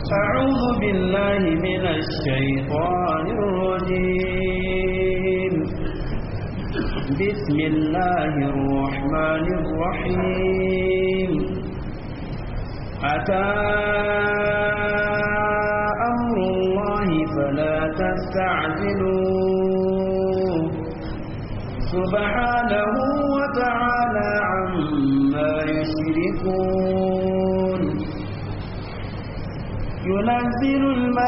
أعوذ بالله من الشيطان الرجيم بسم الله الرحمن الرحيم أتى أمر الله فلا تستعجلوه سبحانه وتعالى عما يشركون ينزل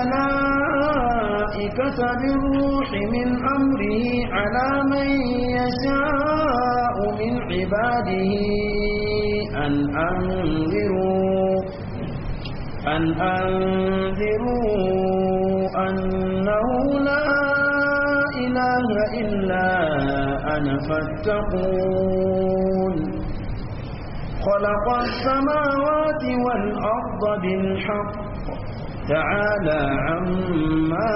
الملائكة بالروح من أمره على من يشاء من عباده أن أنذروا أن أنذروا أنه لا إله إلا أنا فاتقون خلق السماوات والأرض بالحق تعالى عما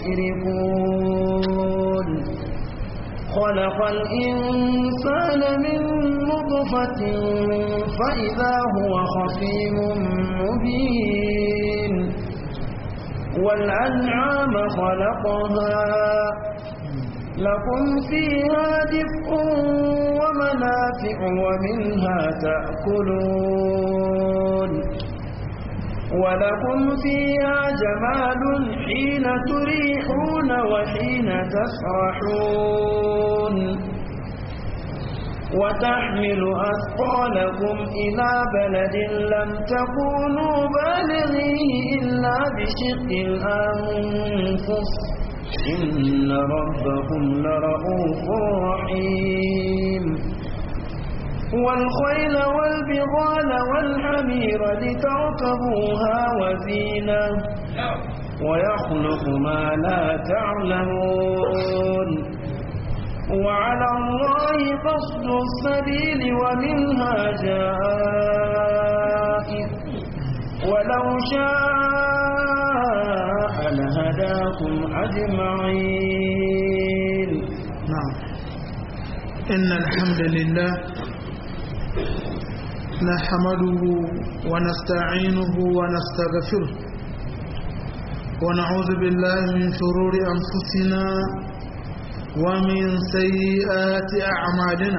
يشركون خلق الإنسان من نطفة فإذا هو خصيم مبين والأنعام خلقها لكم فيها دفء ومنافع ومنها تأكلون ولكم فيها جمال حين تريحون وحين تسرحون وتحمل أثقالكم إلى بلد لم تكونوا بالغيه إلا بشق الأنفس إن ربكم لرؤوف رحيم والخيل والبغال والحمير لتركبوها وزينة ويخلق ما لا تعلمون وعلى الله قصد السبيل ومنها جائر ولو شاء لهداكم أجمعين نعم إن الحمد لله نحمده ونستعينه ونستغفره ونعوذ بالله من شرور أنفسنا ومن سيئات أعمالنا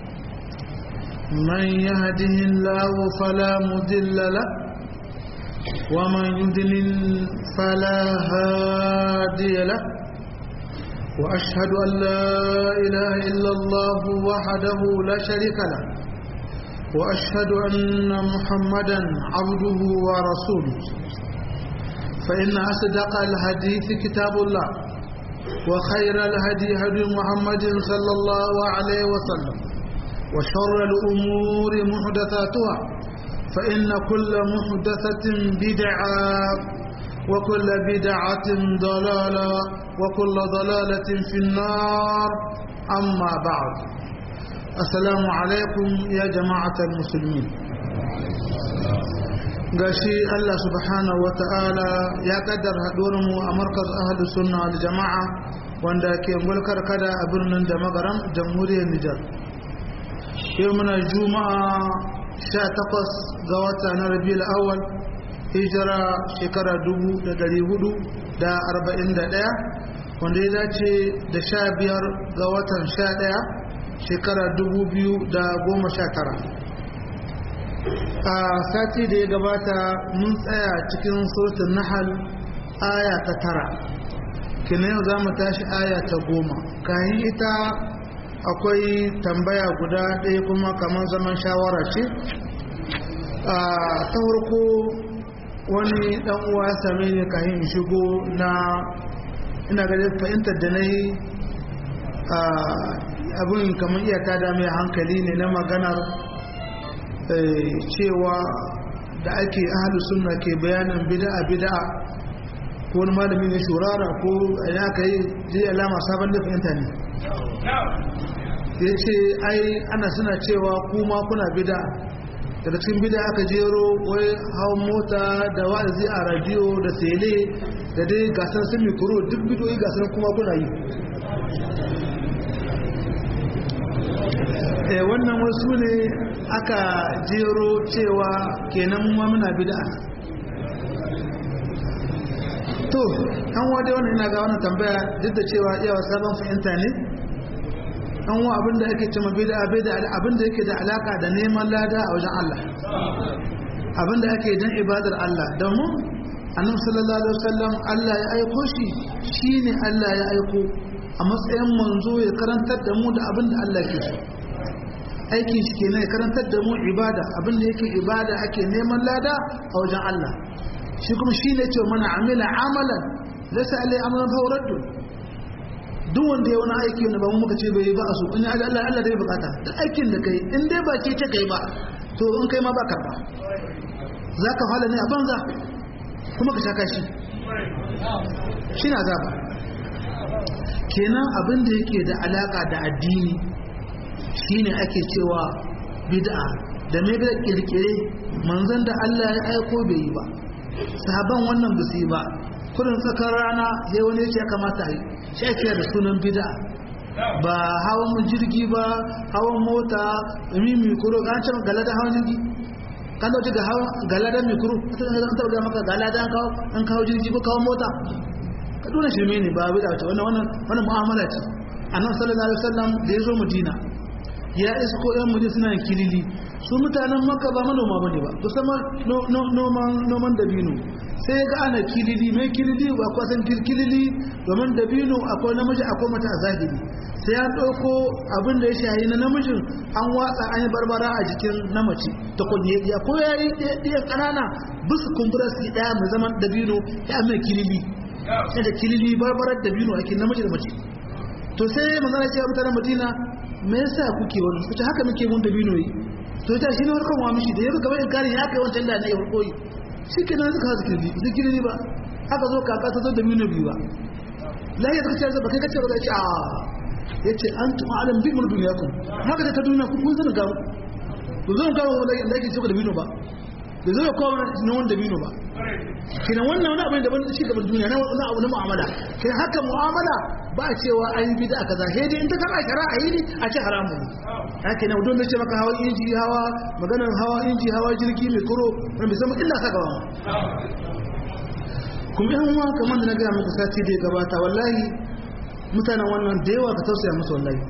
من يهده الله فلا مضل له ومن يضلل فلا هادي له وأشهد أن لا إله إلا الله وحده لا شريك له وأشهد أن محمدا عبده ورسوله فإن أصدق الحديث كتاب الله وخير الهدي هدي محمد صلى الله عليه وسلم وشر الأمور محدثاتها فإن كل محدثة بدعة وكل بدعة ضلالة وكل ضلالة في النار أما بعد السلام عليكم يا جماعة المسلمين gashi Allah subhanahu wa ta'ala ya kaddar mu a markaz ahlu sunna wal jama'a wanda ke mulkar kada a birnin da magaram jamhuriyar Nijar yau muna juma'a 18 ga wata na rabiul awwal hijira shekara 1441 wanda ya dace da 15 ga watan 11 shekara 2019 a sati da ya gabata mun tsaya cikin surtun nahal aya ta tara kina yau za mu tashi aya ta goma kayan ita akwai tambaya guda ɗaya kuma kamar zaman shawara ce a ta farko wani ɗan uwa same ne kayan shigo na ina ga fahimtar da na yi abin kamar iyaka da mai hankali ne na maganar cewa da ake ahalu sunna ke bayanin bid'a bid'a ko wani malami ne shurara ko ya aka yi je alama sabon da fahimta ne ya ce ai ana suna cewa kuma kuna bid'a daga cikin bid'a aka jero wai hawan mota da wa'azi a radio da tele da dai gasar sun mikro duk bidoyi gasar kuma kuna yi wannan wasu ne aka jero cewa kenan ma muna bid'a to an wade wannan ina ga wannan tambaya duk da cewa iyawa sabon fahimta ne an wa abin da ake cewa bid'a bid'a abin da yake da alaka da neman lada a wajen Allah abin da ake dan ibadar Allah domin annabi sallallahu alaihi wasallam Allah ya aiko shi shine Allah ya aiko a matsayin manzo ya karantar da mu da abin da Allah ke so aikin shi kenan ya karantar da mu ibada abin da yake ibada ake neman lada a wajen Allah shi kuma shi ne ce mana amila amalan laysa alai amalan fa raddu duk wanda ya wani aiki wanda ba mu muka ce bai ba a so in ya Allah Allah dai bukata duk aikin da kai in dai ba ke ce kai ba to in kai ma ba karba zaka fara ne a banza kuma ka shaka shi shi na zaba kenan abin da yake da alaka da addini shine ake cewa bid'a da mai da kirkire manzon da Allah ya aiko bai yi ba sahaban wannan ba su yi ba kudin tsakar rana sai wani ya kamata yi shi ake da sunan bid'a ba hawan jirgi ba hawan mota mimi kuro ga can galada hawan jirgi kan dauce ga hawan galada mikro an taɓa ga maka galada an kawo an kawo jirgi ko kawo mota ka dole shirme ne ba bid'a ce wannan wannan wannan mu'amala ce annabi sallallahu alaihi wasallam da ya zo madina ya isko yan muje suna kilili su mutanen maka ba manoma ba ne ba musamman noman dabino sai ya ga ana kilili mai kilili ba kwasan kilili domin dabino akwai namiji akwai mata a zahiri sai ya ɗauko abin da ya shahi na namijin an watsa an yi barbara a jikin na mace ta kunye ya ko ya yi ɗaya ƙanana bisu kumbura su ɗaya mai zaman dabino ya mai kilili sai da kilili barbarar dabino ake namiji da mace to sai manzana ce mutanen madina me yasa kuke wani kuce haka muke mun da bino yi to ta shi ne warkan wa mishi da yaga gaba in kare ya kai wancan da ne ya koyi shi ke nan suka zikiri zikiri ba haka zo kaka ta zo da bino biyu ba la ya kace ba kai kace ba ya ce a yace antum alam bi mun dunyakum haka da ta duniya ku kun sanin ga ku zo ga wanda yake ce da bino ba da zo ko na wanda bino ba kina wannan wani abin da ban shi gaban duniya na wani abu na mu'amala kina haka mu'amala ba a cewa an yi bid'a kaza sai dai in ta kama shari'a yi ne a ce haramu ne haka ne don da ce maka hawa inji hawa maganar hawa inji hawa jirgi mai kuro wani bai zama illa ka gaba kuma yan uwa kamar da na gaya muku sati da ya gabata wallahi mutanen wannan da yawa ka tausaya musu wallahi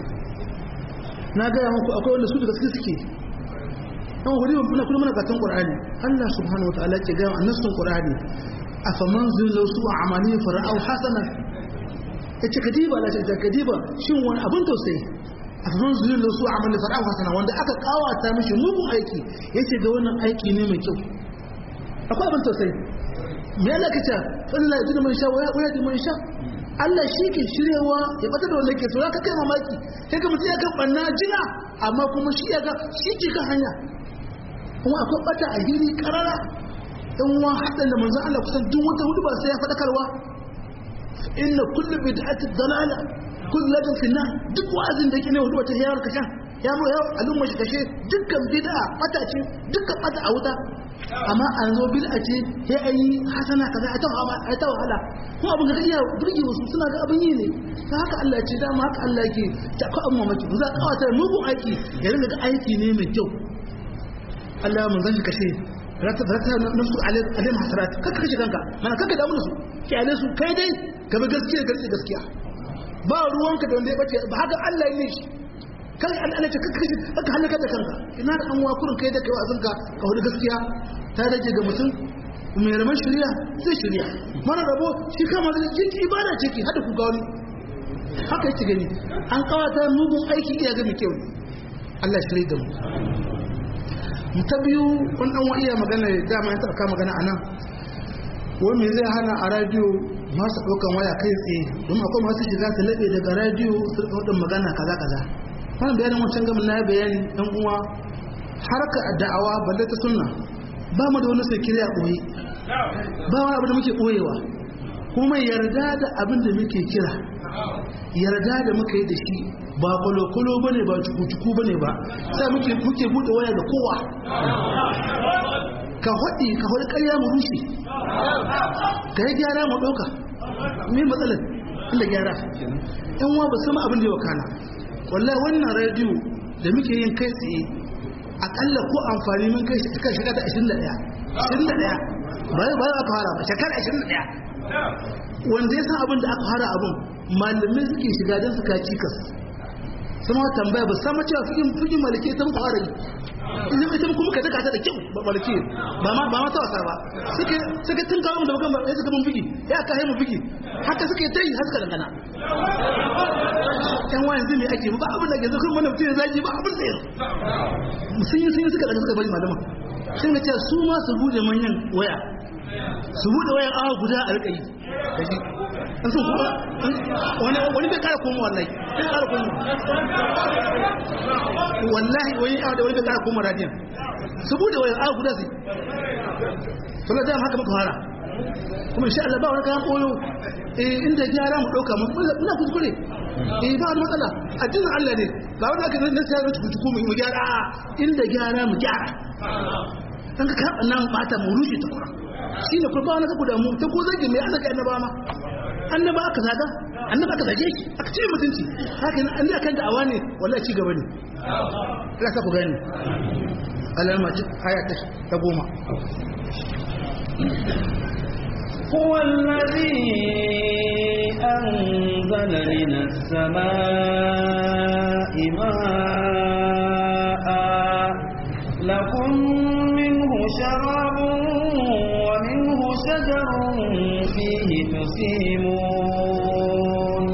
na gaya muku akwai wanda su da gaske suke dan wuri muna kullum muna katon qur'ani Allah subhanahu wataala ke ga annasun qur'ani afaman zullu su amali fara'u hasana yace kadiba la ta kadiba shin wani abun tausayi afaman zullu su amali fara'u hasana wanda aka kawata mishi mugun aiki yace ga wannan aiki ne mai kyau akwai abun tausayi me Allah kace Allah ya man sha wa ya man sha Allah shi ke shirewa ya bata da wanda ke so ka kai mamaki sai ka mutum ya kan banna jina amma kuma shi ya ga shi ke kan hanya kuma akwai bata a hiri karara in wa haɗin da manzan Allah kusan duk wata hudu ba sai ya faɗakarwa inna kullu bid'ati dalala kullu ladin finna duk wa'azin da yake ne hudu wata hiyar kasha ya mu yau al'umma shi kashe dukkan bid'a bata ce dukkan bata a wuta amma an zo bid'a ce sai an yi hasana kaza a tawa a ta wahala kuma abin da iya burge wasu suna ga abin yi ne ta haka Allah ce dama haka Allah yake ta ko amma maki za ka kawata mugun aiki ya rinka ga aiki ne mai kyau Allah mun zan kashe rata rata nafsu alim hasarat kaka kashe kanka mana kaka damu da su kyale su kai dai ka bi gaskiya gaskiya gaskiya ba ruwanka da wanda ya bace ba haka Allah ne shi kai Allah ne kaka kashe kaka halaka da kanka ina da an wakurin kai da kai wazin ka ka hudu gaskiya ta rage ga mutum mai raman shari'a sai shari'a mana rabo shi kama da jiki ibada ce ki hada ku ga wani haka yake gani an kawata mugun aiki iya ga mai kyau Allah shirye da mu ta biyu wani ɗan wa iya magana dama ya taɓa magana a nan wani mai zai hana a radiyo masu ɗaukan waya kai tsaye don akwai masu shiga su laɓe daga radiyo su ɗaukan magana kaza kaza wani bayanin wancan gamin na bayani ɗan uwa harka da'awa balle ta sunna ba mu da wani sai kiriya ɓoye ba wani abu da muke ɓoyewa kuma yarda da abin da muke kira yarda da muka yi da shi ba kwalokwalo ba ne ba cuku-cuku ba ne ba sai muke muke buɗe waya da kowa ka haɗi ka haɗi ƙarya mu rushe ka yi gyara mu ɗauka me matsalar inda gyara yan wa ba sama abin da ya wakana wallahi wannan rediyo da muke yin kai tsaye akalla ko amfani mun kai shekara shekara ta 21 21 ba ba aka fara ba shekara 21 wanda ya san abin da aka fara abin malamai suke shiga don su ka cikas sama tambaya ba sama cewa figin figin malike ta muku fara yi idan ita kuma ka taka ta da kyau ba malike ba ma ba ma ta wasa ba suke suke tun kawo mu da bakan ya suka mun figi ya ka mu figi haka suke tayi har suka dangana yan wayan zai ake ba abin da ke zo kuma mutum ya zagi ba abin da ya sun yi sun yi suka daga suka bari malama sun ga cewa su ma su bude manyan waya su bude wayan awa guda a rika yi kaji an sun kuma wani wani bai kara koma wallahi bai kara koma wallahi wani awa da wani bai kara koma radiyan su bude wayan awa guda sai to da haka muka fara kuma insha Allah ba wani kayan koyo eh inda gyara mu dauka mu muna kuskure eh ba wani matsala addinin Allah ne ba wanda aka nan sai rubutu kuku mu gyara inda gyara mu gyara dan ka nan bata mu rushe ta kura shine kurba wani ka da mu ta ko zage mai Allah ka annaba ma annaba aka zaga annaba aka zage shi aka ce mutunci haka an da kan da'awa ne wallahi ci gaba ne Allah ka ku gani alalma aya ta goma هو الذي أنزل من السماء ماء لكم منه شراب ومنه شجر فيه تسيمون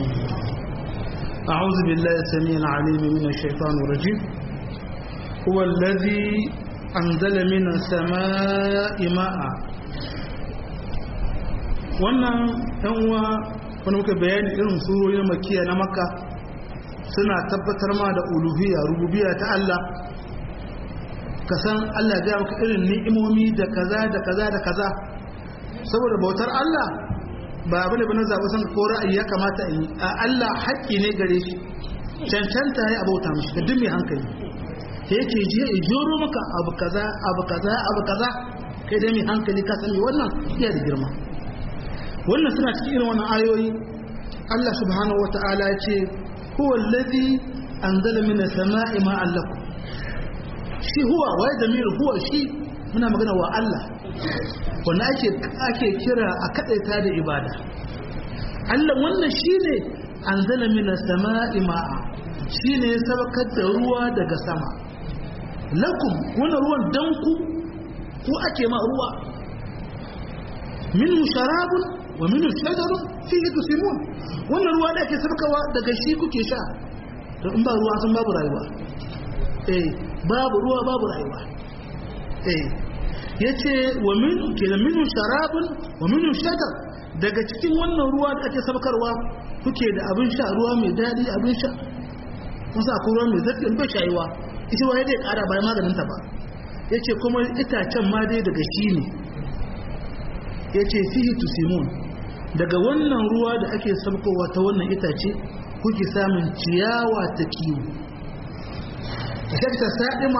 أعوذ بالله السميع العليم من الشيطان الرجيم هو الذي أنزل من السماء ماء wannan uwa wani muka bayani irin surorin makiya na makka suna tabbatar ma da uluhiyya rububiyya ta Allah ka san Allah ya maka irin ni'imomi da kaza da kaza da kaza saboda bautar Allah ba bane bane zaɓi san ko ra'ayi ya kamata in yi a Allah haƙƙi ne gare shi cancanta ya abauta mishi da duk mai hankali yake je ya joro maka abu kaza abu kaza abu kaza kai dai mai hankali ka sani wannan iya da girma wannan suna cikin irin wannan ayoyi Allah subhanahu wata'ala ya ce huwa allazi anzala min as-sama'i ma'an lakum shi huwa wa damir huwa shi muna magana wa Allah wanda ake ake kira a kadaita da ibada Allah wannan shine anzala min as-sama'i ma'a shine ya sabakar da ruwa daga sama lakum wannan ruwan dan ku ku ake ma ruwa minhu sharabun wa minhu shajarun fihi tusimun wannan ruwa da ake sabakawa daga shi kuke sha to in ba ruwa sun babu rayuwa eh babu ruwa babu rayuwa eh yace wa min kenan minhu sharabun wa minhu shajar daga cikin wannan ruwa da ake sabakarwa kuke da abin sha ruwa mai dadi abin sha wasu akwai ruwa mai zafi bai shayuwa ita waye dai kara bayan maganin ta ba yace kuma itacen ma dai daga shi ne yace fihi tusimun daga wannan ruwa da ake sabkowa ta wannan itace kuke samun ciyawa ta kiwo ta sa'ima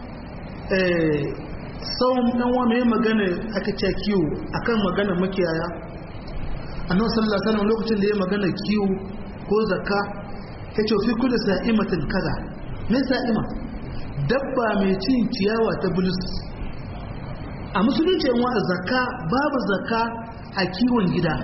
sauran ɗan wani ya magana aka ce kiwo akan magana makiyaya annabi sallallahu alaihi wasallam lokacin da ya magana kiwo ko zakka yace fi kulli sa'imatin kaza me sa'ima dabba mai cin ciyawa ta bulus a musulunci yan wa zakka babu zakka a kiwon gida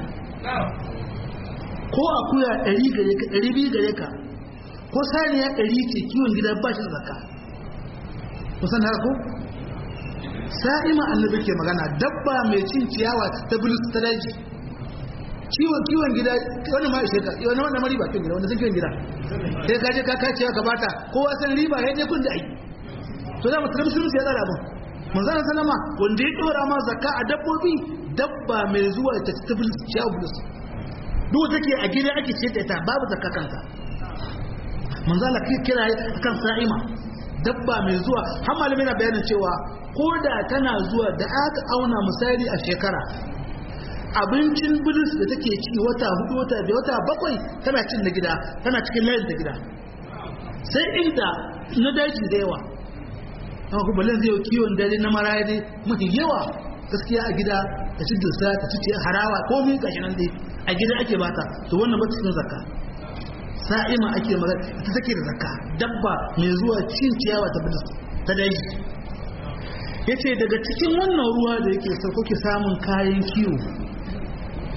ko akuya 100 gare ka 200 gare ka ko saniya 100 ce kiwon gida ba shi zakka kusan haka ko sa'ima annabi ke magana dabba mai cin ciyawa ta bulus ta daji kiwon kiwon gida wani ma ishe ka wani wanda mari ba kiwon gida wanda sun kiwon gida sai ka je ka kace ka bata kowa san riba ya je kun da ai to da mutum musulunci ya tsara abin manzon sallama wanda ya dora ma zakka a dabbobi dabba mai zuwa ta ta bulus ciyawa bulus duk take a gida ake ce ta babu zakka kanka manzon Allah kira kan sa'ima dabba mai zuwa har malami na bayanin cewa ko da tana zuwa da aka auna misali a shekara abincin bilis da take ci wata hudu wata biyu wata bakwai tana cin da gida tana cikin layin da gida sai inda na daji da yawa amma kuma balin zai kiwon dare na maraya dai mafi yawa gaskiya a gida ta ci dusa ta ci harawa ko mun gashi nan dai a gida ake bata to wannan ba cikin zakka sa'ima ake magana ita take da zakka dabba mai zuwa cin ciyawa ta bilis ta daji yace daga cikin wannan ruwa da yake sauko ke samun kayan kiwo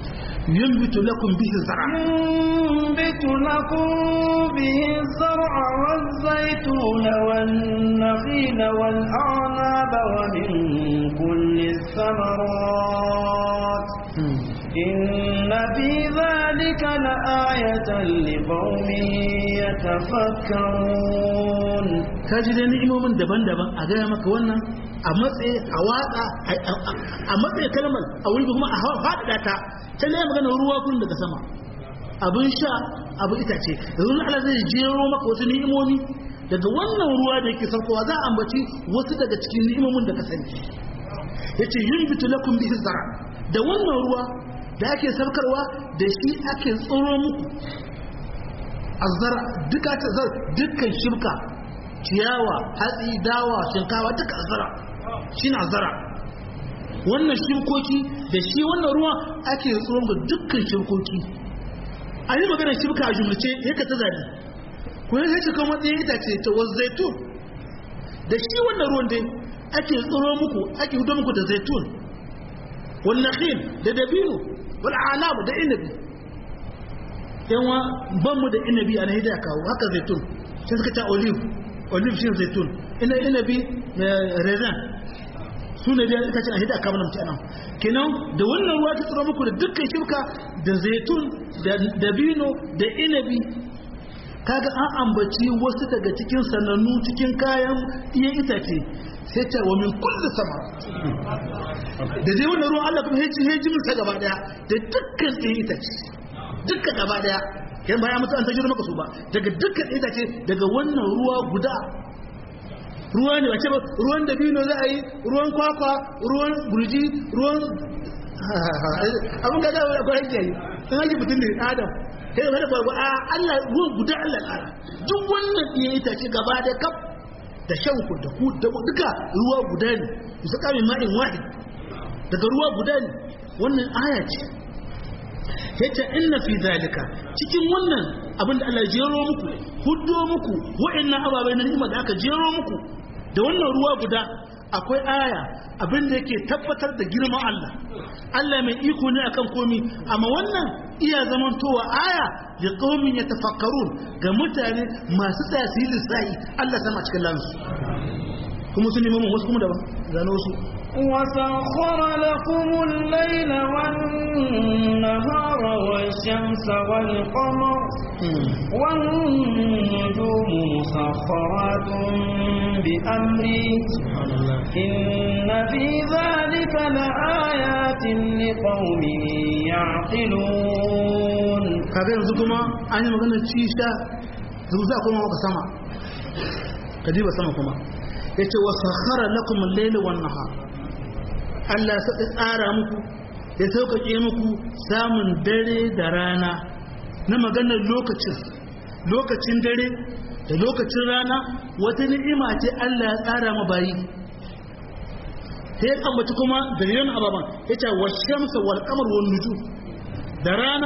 yunbitu lakum bihi zar'a ينبت لكم به الزرع والزيتون والنخيل والأعناب ومن كل الثمرات إن في ذلك لآية لقوم يتفكرون ka ji dai ni'imomin daban-daban a gaya maka wannan a matsayi a watsa a matsayi kalmar a wuri kuma a faɗaɗa ta ta ne magana ruwa kun daga sama abin sha abin itace yanzu Allah zai jero maka wasu ni'imomi daga wannan ruwa da yake saukowa za a ambaci wasu daga cikin ni'imomin da ka sani yace yunbitu lakum bihi zara da wannan ruwa da ake saukarwa da shi ake tsoro muku azzara duka ta zar dukkan shirka ciyawa hatsi dawa shinkawa duka azzara shine azzara wannan shirkoki da shi wannan ruwa ake tsoron ga dukkan shirkoki a yi maganar shirka a jumlace yaka ta zabi ko ya shi kan matsayin itace ta wasu zaitun da shi wannan ruwan dai ake tsoro muku ake hudo muku da zaitun wannan khil da dabino wal anab da inabi yanwa ban mu da inabi a nahida kawo haka zaitun sai suka ta olive olive shi zaitun ina inabi raisin su ne da ita ce a hida kamar mutu anan kenan da wannan ruwa ta tsoro muku da dukkan shirka da zaitun da dabino da inabi kaga an ambaci wasu daga cikin sanannu cikin kayan iya itace sai ta wa min kulli sama da dai wannan ruwan Allah kuma heji heji min sa gaba daya da dukkan iya itace dukkan gaba daya yan baya mutu an tajiro maka su ba daga dukkan itace daga wannan ruwa guda ruwa ne wace ba ruwan dabino za a yi ruwan kwakwa ruwan burji ruwan abin da zai akwai hajji yi sun hajji mutum ne adam sai da kwakwa a allah ruwan guda allah ƙara duk wannan iya itace gaba da kaf da shan ku da ku da duka ruwa guda ne su kame ma'in wahid daga ruwa guda ne wannan aya ce yace inna fi zalika cikin wannan abin da Allah jero muku huddo muku wa'annan ababai na ni'ima da aka jero muku da wannan ruwa guda akwai aya abin da yake tabbatar da girman Allah Allah mai iko ne akan komi amma wannan iya zamantowa aya da qaumin yatafakkarun ga mutane masu tasiri sai Allah sama cikin lansu kuma sun nemi wasu kuma daban zano su وسخر لكم الليل والنهار والشمس والقمر والنجوم مسخرات بأمره إن في ذلك لآيات لقوم يعقلون kaga yanzu kuma an yi maganar cisha yanzu za kuma maka sama ka diba sama kuma ya ce wasu sakhara lakum al-layla wan nahar Allah ya tsara muku ya sauƙaƙe muku samun dare da rana na maganar lokacin lokacin dare da lokacin rana wata ni'ima ce Allah ya tsara ma bayi sai ya ambaci kuma da yawan ababan ya ce wa shamsa wal qamar wan nujum da rana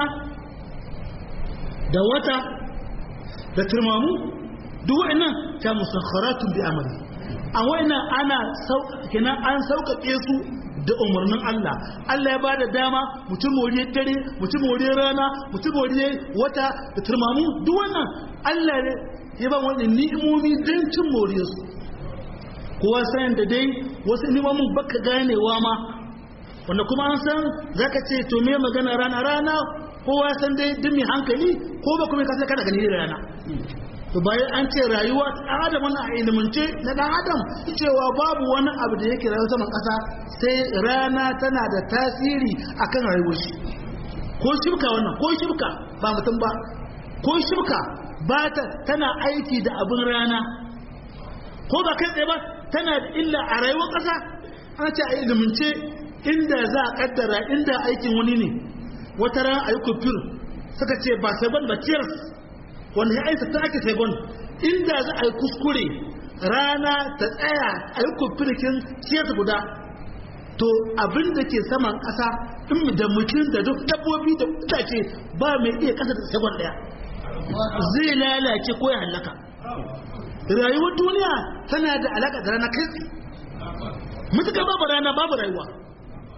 da wata da turmamu duk wa'annan ta musakharatun bi amri a wa'annan ana kenan an sauƙaƙe su da umarnin Allah Allah ya bada dama mutum moriyar dare mutum moriyar rana mutum moriyar wata da turmamu duk wannan Allah ne ya ba wannan ni'imomi don cin moriyar su kowa sayan da dai wasu ni'imomin baka ganewa ma wanda kuma an san zaka ce to me magana rana rana kowa san dai duk mai hankali ko ba kuma ka sai kada gani da rana to bayan an ce rayuwa ɗan adam wani a ilimance na ɗan adam cewa babu wani abu da yake rayuwa saman ƙasa sai rana tana da tasiri akan rayuwar shi ko shibka wannan ko shibka ba mutum ba ko shibka ba ta tana aiki da abin rana ko ba kai tsaye ba tana da illa a rayuwar ƙasa ana ce a ilimance inda za a kaddara inda aikin wani ne wata ran a yi kufir suka ce ba sai ban ba tears wanda ya aisa ta ake saigon inda za a yi kuskure rana ta tsaya a yi kufirkin siyasa guda to abin da ke saman ƙasa in da mutum da duk dabbobi da itace ba mai iya ƙasa da saigon ɗaya zai lalace ko ya hallaka rayuwar duniya tana da alaƙa da rana kai mutuka babu rana babu rayuwa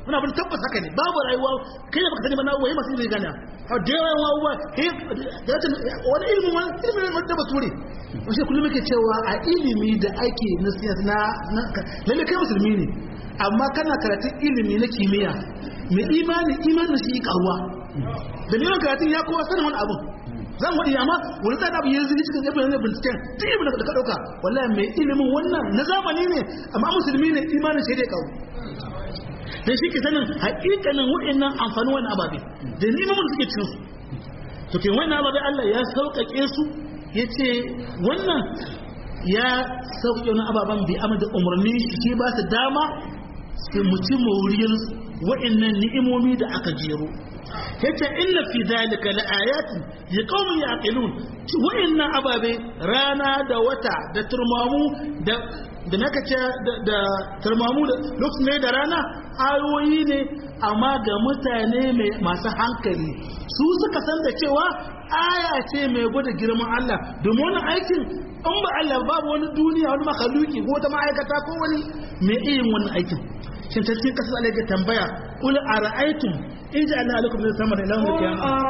wani abin tabbas haka ne babu rayuwa kai da baka sani ba na waye masu ilimi gane a da yawa yawa uwa kai da ta wani ilimin wani ilimin wani da bature wasu kullum yake cewa a ilimi da ake na na lalle kai musulmi ne amma kana karatun ilimi na kimiyya mai imani imanin shi karuwa da neman karatun ya kowa sanin wani abin zan waɗi amma wani tsada abu yanzu cikin ibn ne binciken duk ibn da ka ɗauka wallahi mai ilimin wannan na zamani ne amma musulmi ne imanin shi dai karu dan shi ke sanin haƙiƙanin waɗannan amfanin wannan ababe da neman da suke cikin su to ke wannan ababe Allah ya sauƙaƙe su yace wannan ya sauƙaƙe wannan ababen bi amma da umarni shi ba su dama sai mu ci moriyar waɗannan ni'imomi da aka jero yace inna fi zalika laayatin liqaumin yaqilun waɗannan ababe rana da wata da turmamu da da naka ce da turmamu da lokacin ne da rana ayoyi ne amma ga mutane masu hankali su suka san da cewa aya ce mai gwada girman Allah domin wani aikin in ba Allah babu wani duniya wani makaluki ko wata ma'aikata ko wani mai iya wannan aikin shin ta cikin kasar Allah ya tambaya qul ara'aytum in ja'alna lakum min samar ila yawm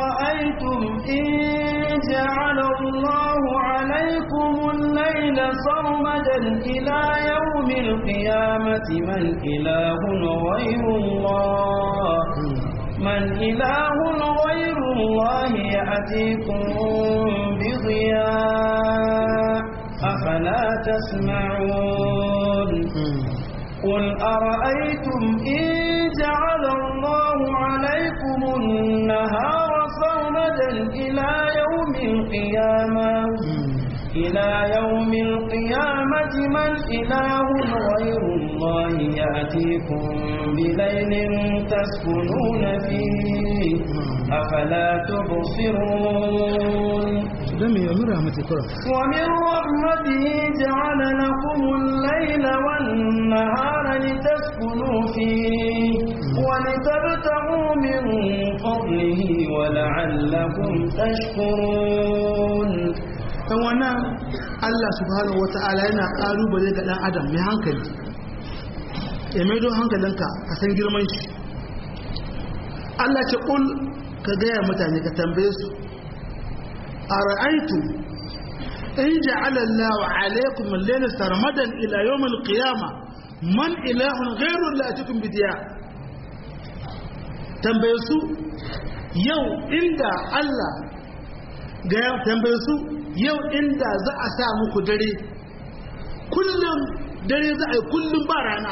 al-qiyamati man ilahun ghayru Allah من إله غير الله يأتيكم بضياء أفلا تسمعون قل أرأيتم إن جعل الله عليكم النهار صومدا إلى يوم القيامة إلى يوم القيامة من إله غير الله يأتيكم بليل تسكنون فيه أفلا تبصرون دمي ومن رحمته ومن رحمته جعل لكم الليل والنهار لتسكنوا فيه ولتبتغوا من فضله ولعلكم تشكرون wannan Allah subhanahu wata'ala yana ƙalubale ga ɗan adam mai hankali ya maido hankalinka a san girman shi Allah ce ƙul ka gaya mutane ka tambaye su a ra'aitu in ja'ala Allah alaikum al-layla sarmadan ila yawm al-qiyamah man ilahun ghayru latikum bidiya tambaye su yau inda Allah ga tambaye su yau inda za a sa muku dare kullum dare za a yi kullum ba rana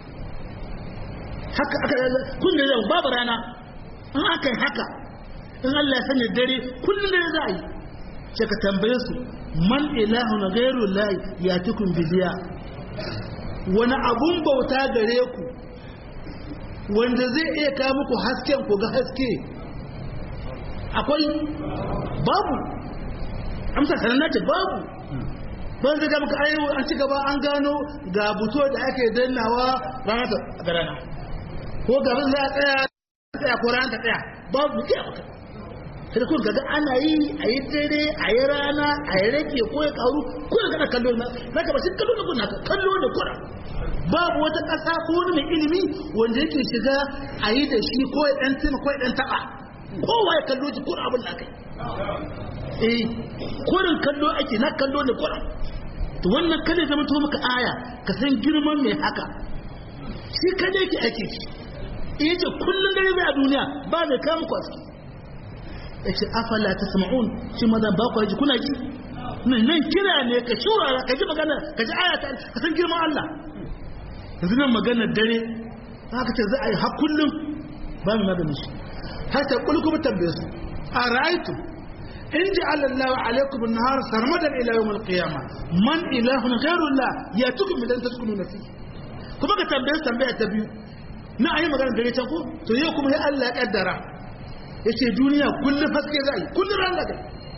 haka aka kullum yau babu rana in aka yi haka in Allah ya sanya dare kullum dare za a yi sai ka tambaye su man ilahu na gairu layi ya tukun bidiya wani abun bauta gare ku wanda zai iya kawo muku hasken ku ga haske akwai babu amsa sanar ce babu ban zai gaba ayo an ci gaba an gano ga buto da ake dannawa rana ta rana ko gaban za a tsaya tsaya ko rana ta tsaya babu ke maka sai kun gaga ana yi a yi dare a yi rana a yi rage ko ya karu ko ya gana kallo na na gaba shi kallo da kuna kallo da kuna babu wata ƙasa ko wani mai ilimi wanda yake shiga a yi da shi ko ya ɗan tima ko ya ɗan taɓa kowa ya kallo ji ko abin da kai eh kurin kallo ake na kallo ne kurin to wannan kada zama to maka aya ka san girman mai haka shi kada yake ake shi yace kullun dare zai a duniya ba zai kawo muku aski yace afala tasma'un shi maza ba ku ji kuna ji nan kira ne ka shura ka ji magana ka ji aya ka san girman Allah yanzu nan maganar dare haka ce za a yi har kullum ba mu maganin shi har ta kulkubu tambaye su a ra'aitu إن جعل الله عليكم النهار سرمدا إلى يوم القيامة من إله غير الله يأتكم من أن تسكنون فيه كما كتنبيه تنبيه تبيو na ayi magana dare can ko to yau kuma ya Allah ya kaddara yace duniya kullum haske zai kullum ran da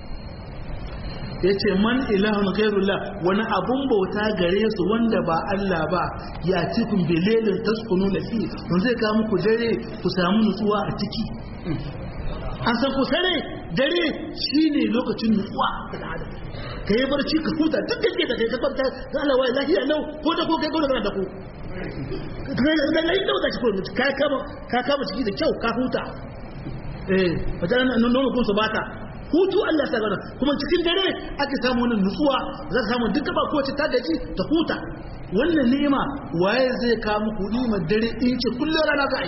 yace man ilahun ghairullah wani abun bauta gare su wanda ba Allah ba ya cikin bilelin taskunu na fi don zai kawo muku dare ku samu nutsuwa a ciki an san ku sare dare shine lokacin nutsuwa ga adam ka yi barci ka huta duk da ke da kai ka kwanta ga Allah wai lafiya lau ko da ko kai ko da da ko da lai da wata cikin mutu ka kama ka kama ciki da kyau ka huta eh wata nan nono kun su bata hutu Allah ta gana kuma cikin dare ake samu wannan nutsuwa za ka samu duka ba kowace ta gaji ta huta wannan ni'ima waye zai kawo muku ni'imar dare in ce kullum rana za a yi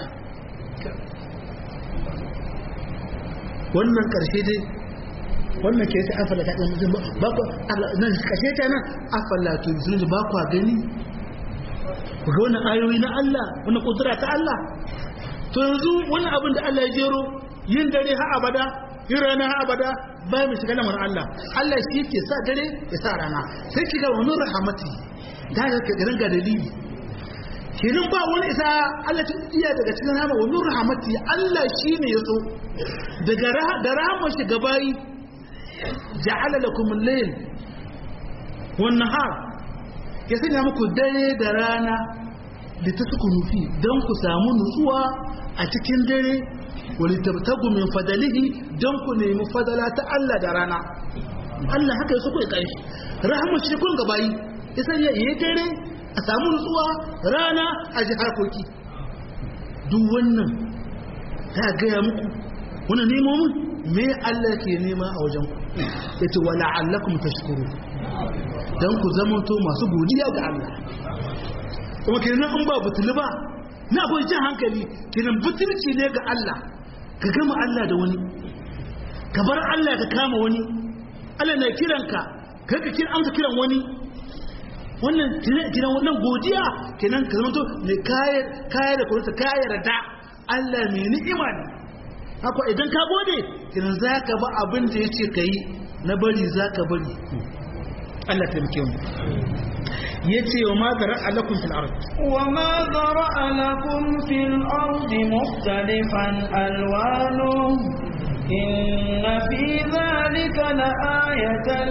wannan karshe dai wannan ke ta afala ta ɗan mutum ba ku nan kashe ta nan afala to sun ba ku gani ku ga wannan ayoyi na Allah wannan kudura ta Allah to yanzu wannan abin da Allah ya jero yin dare ha abada yin rana ha abada ba mu shiga lamarin Allah Allah shi ke sa dare ya sa rana sai ki ga wannan rahmati da ga ka ga dalili kenan ba wani isa Allah ta iya daga cikin rahama wa nur rahmati Allah shine ya so daga da rahama shi gabayi ja'ala lakum al-layl wan nahar ya sanya muku dare da rana da ta suku nufi don ku samu nutsuwa a cikin dare wani tabtagu min fadalihi don ku nemi fadala ta Allah da rana Allah haka ya suku ya ƙarfi rahama shi kun gabayi ya sanya ya dare a samu nutsuwa rana a ji harkoki duk wannan ta gaya muku wani nemomin me Allah ke nema a wajen ku yace wala allakum tashkuru dan ku zamanto masu godiya ga Allah kuma kenan in ba butulu ba na akwai jin hankali kenan butulci ne ga Allah ka gama Allah da wani ka bar Allah ka kama wani Allah na kiranka kai ka kira amsa kiran wani wannan kiran wannan godiya kenan ka zamanto ne kayar kayar da kuma kayar da Allah mai ni'ima ne haka idan ka gode kiran za ka ba abin da ya ce ka yi na bari za ka bari Allah taimake mu ya ce wa ma zara alakun fil ard wa ma zara alakun fil ard mukhtalifan alwanu inna fi dhalika la ayatan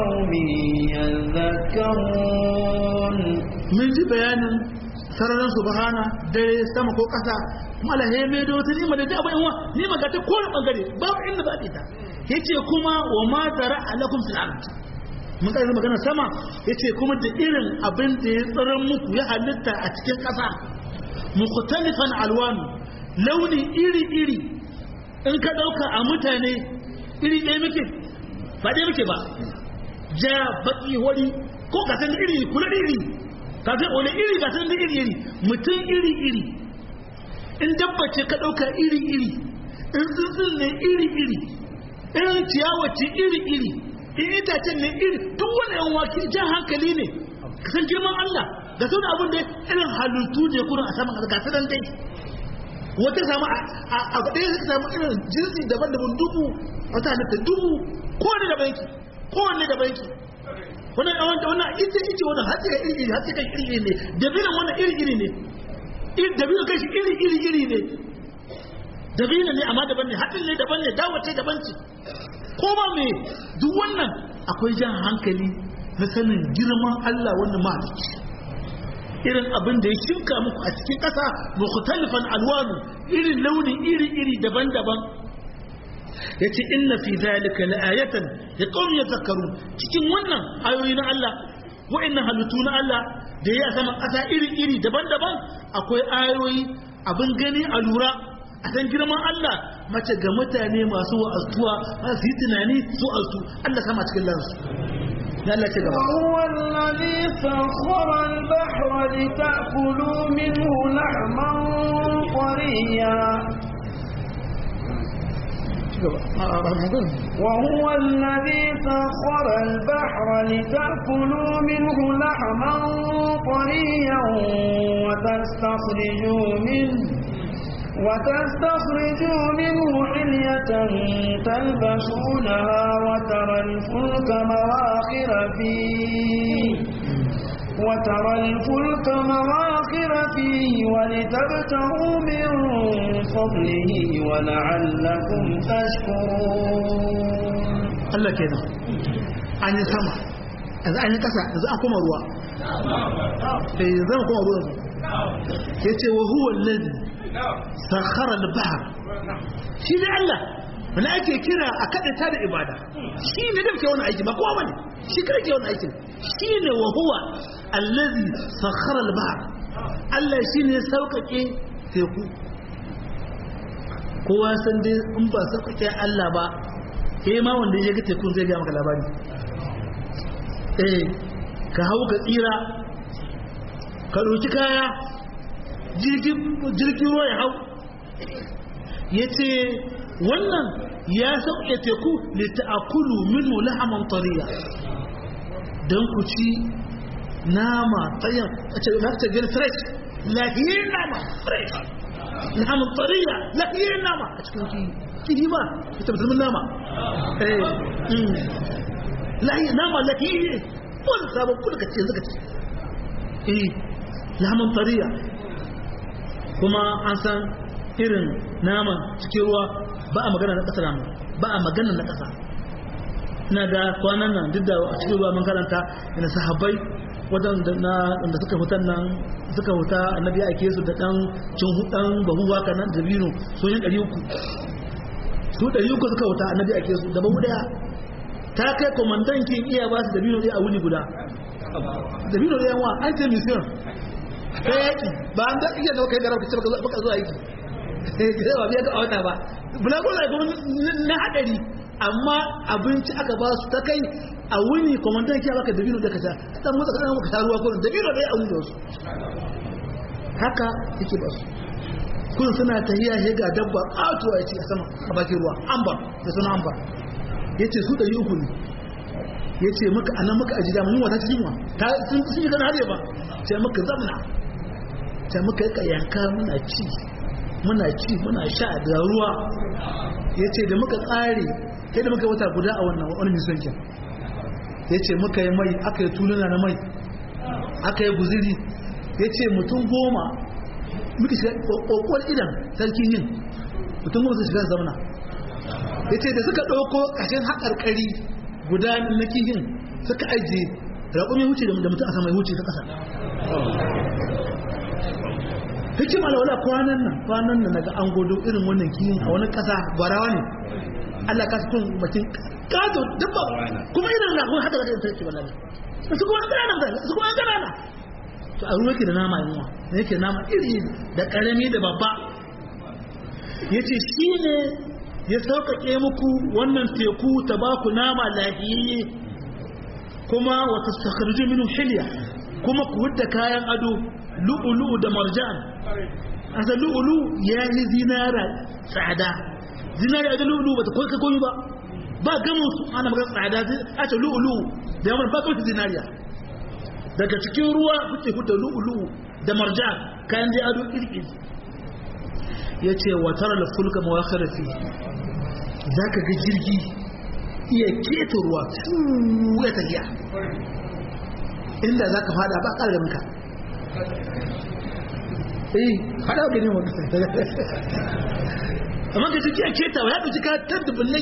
liqaumin yadhakkarun mun ji bayanin sararin subhana dare sama ko kasa mala he me do ta nima da ta abin wa nima ga ta kowane bangare babu inda ba ta yace kuma wa ma zara alakum fil ard mun kai magana sama yace kuma da irin abin da ya tsaron muku ya halitta a cikin kasa mukhtalifan alwan launi iri iri in ka dauka a mutane iri ɗaya muke ba ɗaya muke ba ja baki wani ko ka san iri kula iri ka san wani iri ka san iri iri mutum iri iri in dabbace ka ɗauka iri-iri in tsuntsun ne iri-iri in ciyawace iri-iri in itacen ne iri duk wani yan waki jan hankali ne ka san girman Allah da sau da abin da irin halittu ne kurin a saman ga su dai wata samu a ɗaya suka samu irin jinsi daban-daban dubu wata halitta dubu kowane da banki kowane da banki wannan wannan ita ita wannan hatsi ga iri-iri hatsi ga iri-iri ne dabinan wannan iri-iri ne dabino kai shi iri iri iri ne dabino ne amma daban ne haɗin ne daban ne dawace daban ce ko ba me duk wannan akwai jan hankali na sanin girman Allah wannan mahalicci irin abin da ya shimka muku a cikin ƙasa mukhtalifan alwanu irin launi iri iri daban-daban yace inna fi zalika la'ayatan liqaumin yadhakkarun cikin wannan ayoyi na Allah wa'annan halittu na Allah da ya sama ƙasa iri-iri daban-daban akwai ayoyi abin gani a lura a san girman Allah mace ga mutane masu wa'astuwa su yi tunani su astu Allah sama cikin lansu ya Allah ce gaba وهو الذي سخر البحر لتأكلوا منه لحما طريا وهو الذي سخر البحر لتأكلوا منه لحما طريا وتستخرجوا منه وتستخرجوا منه حلية تلبسونها وترى الفلك مواخر فيه وترى الفلك مواخر فيه ولتبتغوا من فضله ولعلكم تشكرون Allah kenan an yi sama yanzu an yi kasa yanzu an kuma ruwa sai zama kuma ruwa ya ce wa huwa lalzi sakhara al-bahr shi ne Allah wani ake kira a kaɗaita da ibada shi ne da ke wani aiki ba kowa bane shi kada ke wani aikin shi ne wa huwa allazi sakhara al-bahr Allah shine ya sauƙaƙe teku kowa san dai in ba sauƙaƙe Allah ba ke ma wanda ya ga tekun zai ga maka labari eh ka hau ka tsira ka ɗauki kaya jirgin ruwa ya hau ya ce wannan ya sauƙe teku da ta'akulu minhu lahaman tariya don ku ci nama tsayin a ce na ta gani fresh lahiyar nama fresh lahaman tariya lahiyar nama a cikin kiyi kiyi ba ita musulmin nama lahiyar nama lahiyar wani sabon kudu ka ce zaka ce eh lahaman tariya kuma an san irin naman cikin ruwa ba a magana na ƙasa namu ba a magana na ƙasa ina ga kwanan nan duk da a cikin ruwa mun karanta ina sahabbai wadanda na da suka hutan nan suka huta annabi ake su da dan cin hudan bahu haka nan da bino so yin 300 su 300 suka huta annabi ake su da bahu daya ta kai komandan kin iya ba su da bino dai a wuni guda da bino dai yanwa an ce mission ta yaki ba an da iya da kai da rabka ce baka zo aiki sai ba biya ga wata ba bulago da kuma na hadari amma abinci aka ba su ta kai a wuni komandan kiya baka dabino da kaza dan motsa kadan maka ta ruwa ko dabino da ya auni da su haka yake ba su kun suna tahiya he ga dabba katuwa yace a sama a bakin ruwa ambar da suna ambar yace su dari uku ne yace maka anan maka aji da mun wata cikin wa ta sun sun yi kana hade ba sai maka zamna sai muka yi yanka muna ci muna ci muna sha da ruwa ya ce da muka tsare sai da muka wata guda a wannan wani misonkin ya ce muka yi mai aka yi tuluna na mai aka yi guziri ya ce mutum goma muka shiga kokowar idan sarkin yin mutum goma su shiga zamana ya ce da suka ɗauko ƙashin haƙarƙari guda na kihin suka ajiye raƙumi wuce da mutum a sama wuce ta ƙasa hikima da wala kwanan nan kwanan nan daga an godo irin wannan kiyin a wani kasa gwarawa ne Allah ka tun bakin kazo dabba kuma irin na kuma haka da kai take wallahi su kuma kana nan su kuma kana nan to a ruwa ke da nama yunwa ne yake nama iri da karami da babba yace shine ya sauƙaƙe muku wannan teku ta ba ku nama lafiyayye kuma wa tastakhriju minhu hilya kuma ku hudda kayan ado lu'ulu da marjan asa lu'ulu ya yi zinara tsada zinara da lu'ulu ba ta koyi ka koyi ba ba gama su ana magana tsada a ce lu'ulu da yamar ba kawai zinariya daga cikin ruwa kuke huda lu'ulu da marjan kayan dai ado iri ya ce wa tara da fulka mawakar fi za ka ga jirgi iya keta ruwa ya tafiya inda za ka fada ba ƙarar muka eh hada ga ne wani amma ka ciki a keta wa ya ɗauki ka tar da bullai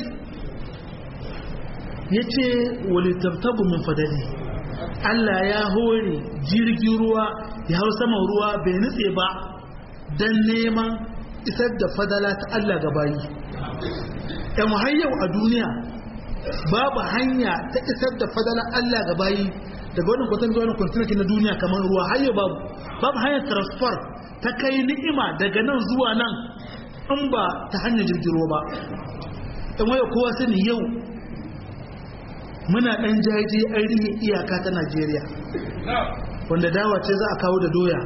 ya ce wali tabtagu min fadali Allah ya hore jirgin ruwa ya hau saman ruwa bai nutse ba don neman isar da fadala ta Allah ga bayi yan hayyau a duniya babu hanya ta isar da fadala Allah ga bayi daga wannan kwatan zuwa wannan kwantinaki na duniya kamar ruwa hayyau babu babu hanyar transfer ta kai ni'ima daga nan zuwa nan in ba ta hanyar jirgin ruwa ba in waya kowa sani yau muna ɗan jaje an rihe iyaka ta najeriya wanda dawa ce za a kawo da doya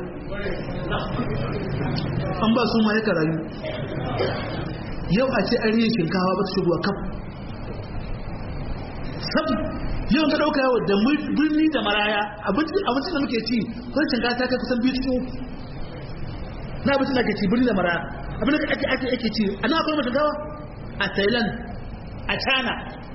an ba su ma ya rayu yau a ce an rihe shinkawa ba ta shigowa kaf sabu yau ka ɗauka yawa da birni da maraya abincin da muke ci kwan shinkawa ta kai kusan biyu cikin uku na abincin da ake ci birni da maraya abin da ake ake ake ci a nan akwai mata gawa a thailand a china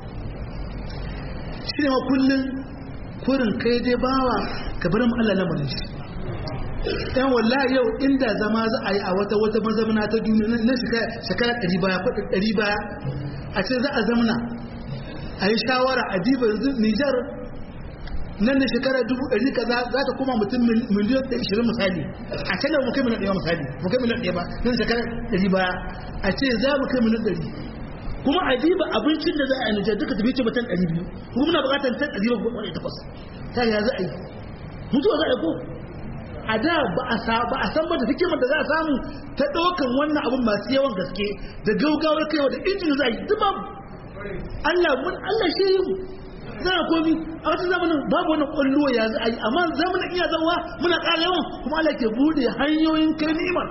shi ne kullum kurin kai dai bawa ka bar mu Allah lamarin shi dan wallahi yau inda zama za a yi a wata wata mazamana ta duniya na shekara ɗari baya ko ɗari baya a ce za a zamana a yi shawara a diba yanzu Nijar nan da shekara dubu ɗari kaza za ta koma mutum miliyan da ishirin misali a can da mu kai miliyan ɗaya misali mu kai miliyan ɗaya ba nan shekara ɗari baya a ce za mu kai miliyan ɗari kuma a diba abincin da za a yi Nijar duka tafi ce mutan ɗari biyu kuma muna buƙatar tan ɗari ba wani takwas ta ya za a yi mutuwa za a yi ko a da ba a ba a san ba da hikimar da za a samu ta ɗaukan wannan abun masu yawan gaske da gaugawar kaiwa da injin za a yi duk babu Allah mun Allah shi yi mu za a komi a wata zamanin babu wani kwallo ya za a yi amma zamanin iya zauwa muna ƙara yawan kuma Allah ke bude hanyoyin kai ni'imar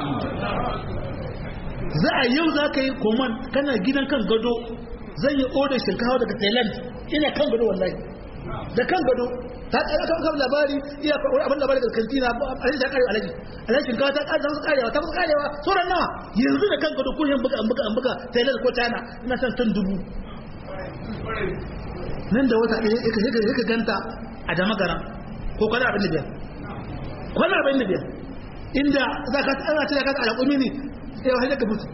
za a yau za ka yi koman kana gidan kan gado zan yi odar shinkawa daga thailand ina kan gado wallahi da kan gado ta tsara kan kan labari iya wani abin labari daga kantina a yi ta kare alaji alaji shinkawa ta kare ta kusa karewa ta kusa karewa sauran nawa yanzu da kan gado ko yin buga an buga an buga thailand ko china ina san tan dubu nan da wata ɗaya ya ka ganta a damagaran ko kwana abin da biyar kwana abin da biyar inda za ka tsara ce da ka tsara ƙumi ne sai wa hajjaka mutu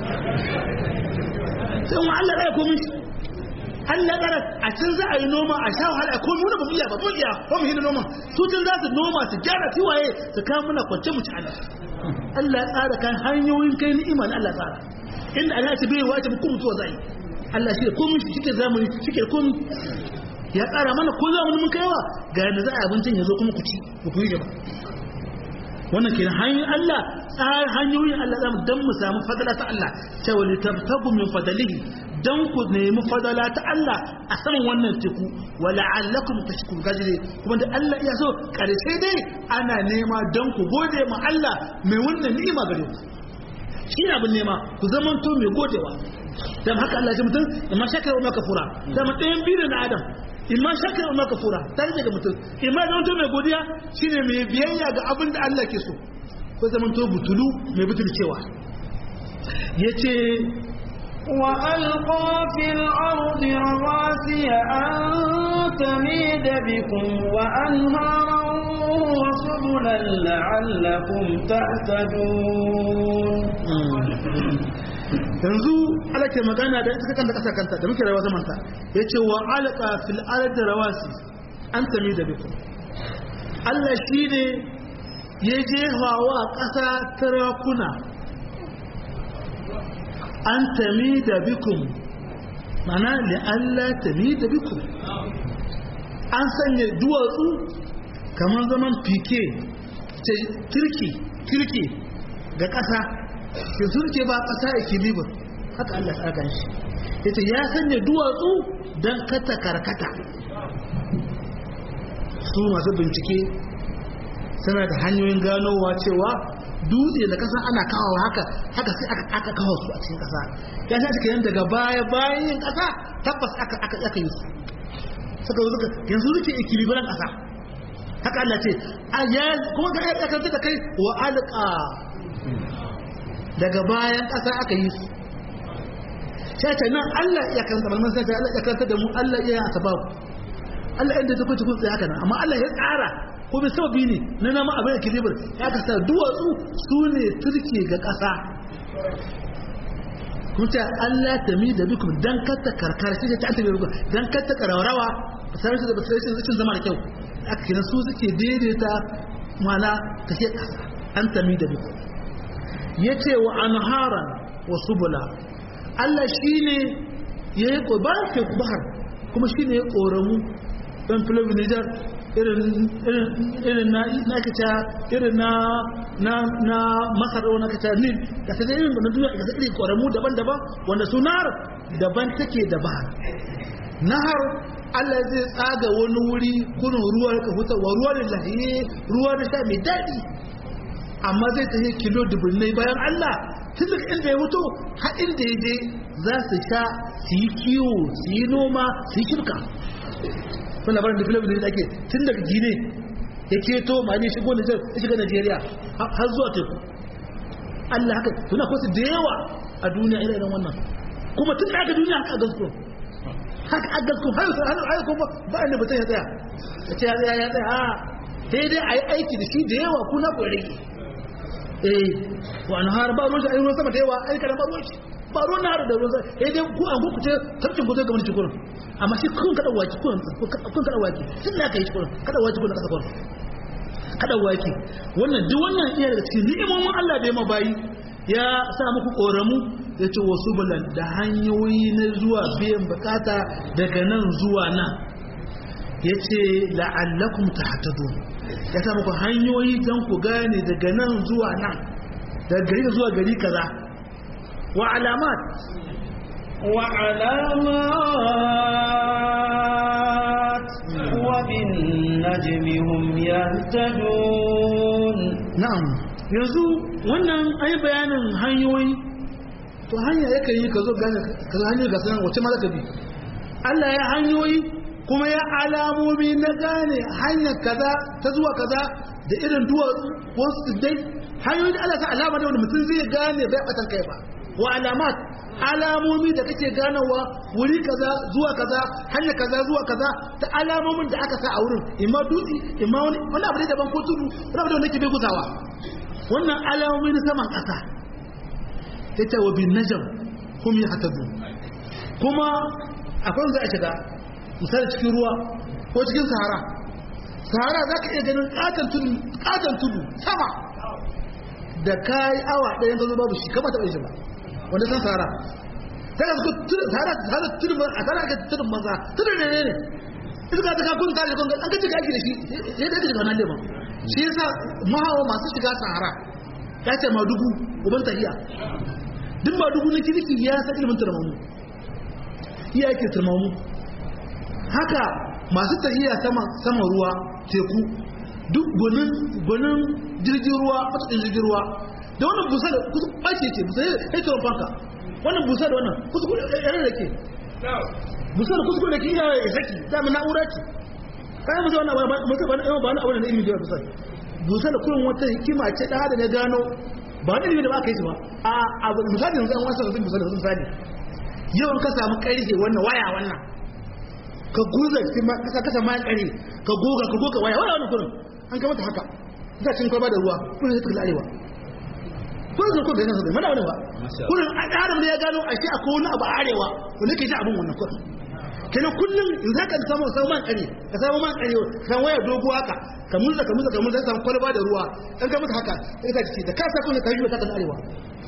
sai wa Allah ɗaya komi Allah ɗara a can za a yi noma a sha wahala a komi wani ba mu iya ba mu iya ba mu hina noma su can za su noma su gyara tiwaye su kawo muna kwance mu ci ana Allah ya tsara kan hanyoyin kai ni'ima na Allah tsara inda Allah ya ce bai wace mu kuma mutuwa zai Allah shi da komi shi ke zamani shi ke komi ya tsara mana ko zamani mun kaiwa ga yadda za a abincin ya zo kuma ku ci ku kuyi ba wannan kenan hanyoyin Allah tsar hanyoyin Allah zamu dan mu samu fadala ta Allah cewa li tabtagu min fadalihi dan ku nemi fadala ta Allah a saman wannan teku wa la'allakum tashkurun gajire kuma da Allah ya so karshe dai ana nema dan ku gode ma Allah mai wannan ni'ima gare ku shi ne abin nema ku zamanto mai godewa dan haka Allah ya mutum amma shakar wa makafura dan ɗayan biyu na Adam imma shakar wa makafura tare daga mutum imma zamanto mai godiya shine mai biyayya ga abin da Allah ke so ko zamanto butulu mai butulcewa yace وألقى في الأرض رواسي أن تميد بكم وأنهارا وسبلا لعلكم تهتدون yanzu ala ke magana da ita kanta kasa kanta da muke rayuwa zaman ta yace wa alqa fil ardi rawasi an tami da bikum Allah shine ya jefa wa kasa tarakuna an tami da bikum mana li Allah tami da bikum an sanya duwatsu kamar zaman fike ce kirki kirki ga kasa ke surke ba ƙasa equilibrium haka Allah ya tsaka shi yace ya sanya duwatsu dan kata karkata su masu bincike suna da hanyoyin ganowa cewa dutse da kasa ana kawo haka haka sai aka aka kawo su a cikin kasa ya sa cikin daga baya bayan yin kasa tabbas aka aka aka yi su suka zo suka yanzu suke equilibrium kasa haka Allah ce a ya kuma ga ya kanta da kai wa alqa daga bayan ƙasa aka yi su shaita nan Allah ya kanta malman sai Allah ya kanta da mu Allah ya yi sababu Allah inda ta kwace kun tsaye haka nan amma Allah ya tsara ko bai sababi ne na nama abin da kilibir ya kasa duwatsu su ne turke ga ƙasa kuma Allah ta mi da bikum dan katta karkar shi ta ta bikum dan katta karawarawa sai da sai cin zama da kyau aka kina su suke daidaita mana take ƙasa an ta mi da bikum ya ce wa anharan wa subula Allah shi ne ya yi ƙobar ke bahar kuma shi ne ya ƙoramu ɗan filin nijar irin na kaca irin na masar na kaca nil da ta zai irin na duniya ga irin ƙoramu daban-daban wanda su nahar daban take da bahar nahar Allah zai tsaga wani wuri kunin ruwa ka hutarwa ruwa da lahiye ruwa da sha mai daɗi amma zai tafi kilo dubunnai bayan Allah tun daga inda ya mutu har inda ya je za su sha su yi kiwo su yi noma su yi shirka sun labarin da filibin da ake tun daga gine ya keto ma ne shigo Nijar ya shiga Najeriya har zuwa teku Allah haka tuna kwasu da yawa a duniya irin wannan kuma tun da aka duniya haka a gasko haka a gasko har har kuma ba inda mutum ya tsaya ya ce ya tsaya ya tsaya a sai dai a yi aiki da shi da yawa kuna ku rage eh wa har ba ruwan shi ayi ruwan sama da yawa ai kada ba ruwan shi ba ruwan har da ruwan sama eh dai ku an ku ce tarkin ku zai ga mulki kurin amma shi kun kada waki kun kun kada waki tun da kai shi kurin kada waki kun kasa kurin kada waki wannan duk wannan iya daga cikin ni'imomin Allah da ya mabayi ya sa muku koramu ya ce wasu bulan da hanyoyi na zuwa biyan bukata daga nan zuwa nan ya ce la'allakum tahtadun ya sa muku hanyoyi don ku gane daga nan zuwa nan daga gari zuwa gari kaza wa alamat وعلامات وبالنجم هم يهتدون na'am yanzu wannan ai bayanin hanyoyi to hanya yakan yi ka zo gane ka zo hanyar ga sanan wace ma zaka bi Allah ya hanyoyi kuma ya alamomi na gane hanyar kaza ta zuwa kaza da irin duwatsu wasu dai hanyoyi da Allah ta alama da wanda mutum zai gane bai batan kai ba wa alamat alamomi da kake ganawa wuri kaza zuwa kaza hanya kaza zuwa kaza ta alamomin da aka sa a wurin imma dutse imma wani wani abu ne daban ko tudu wani abu da wanda ke bai gusawa wannan alamomi na saman kasa ta ce wa bin najam hum yahtadu kuma akwai wanda a shiga misali cikin ruwa ko cikin sahara sahara za ka iya ganin katon tudu katon tudu sama da kayi awa ɗaya ka zo babu shi kama taɓa shi ba wanda san sahara daga su tudu sahara sahara tudu a sahara ake tudu maza tudu ne ne ne iska ta kakun tare da an ka cika aiki da shi sai da shiga wannan leman shi yasa mahawa masu shiga sahara ya ce ma dubu uban tahiya duk ma dubu na kirki ya san ilimin turmamu iya yake turmamu haka masu tahiya sama ruwa teku duk gwanin jirgin ruwa matuƙin jirgin ruwa da wannan busa da kusa ɓace ce busa ya ce fanka wannan busa da wannan kusa yare da ke busa da kusa da ke iya ya saki dama na'ura ce kayan musa wannan musa ba na ba na abu da na ilimi da busa busa da kurin wata hikima ce da hada na gano ba wani ilimi da ba ka yi su ba a abu misali yanzu an wasu sun busa da sun sani yau ka samu ƙarfe wannan waya wannan ka guza kasa kasa mayan kare ka goga ka goga waya waya wani kurin an kamata haka za cin kwaba da ruwa kurin ya tukula arewa kurin sun kurin da yanzu mana wani ba kurin adam da ya gano a shi akwai wani abu a arewa wanda ke shi abin wannan kurin kenan kullum in za ka samu samu man kare ka samu man kare ka samu waya dogo haka ka murza ka murza ka murza samu kwalba da ruwa an kamata haka sai ka ciki da ka sa kuma ka yi ta kan arewa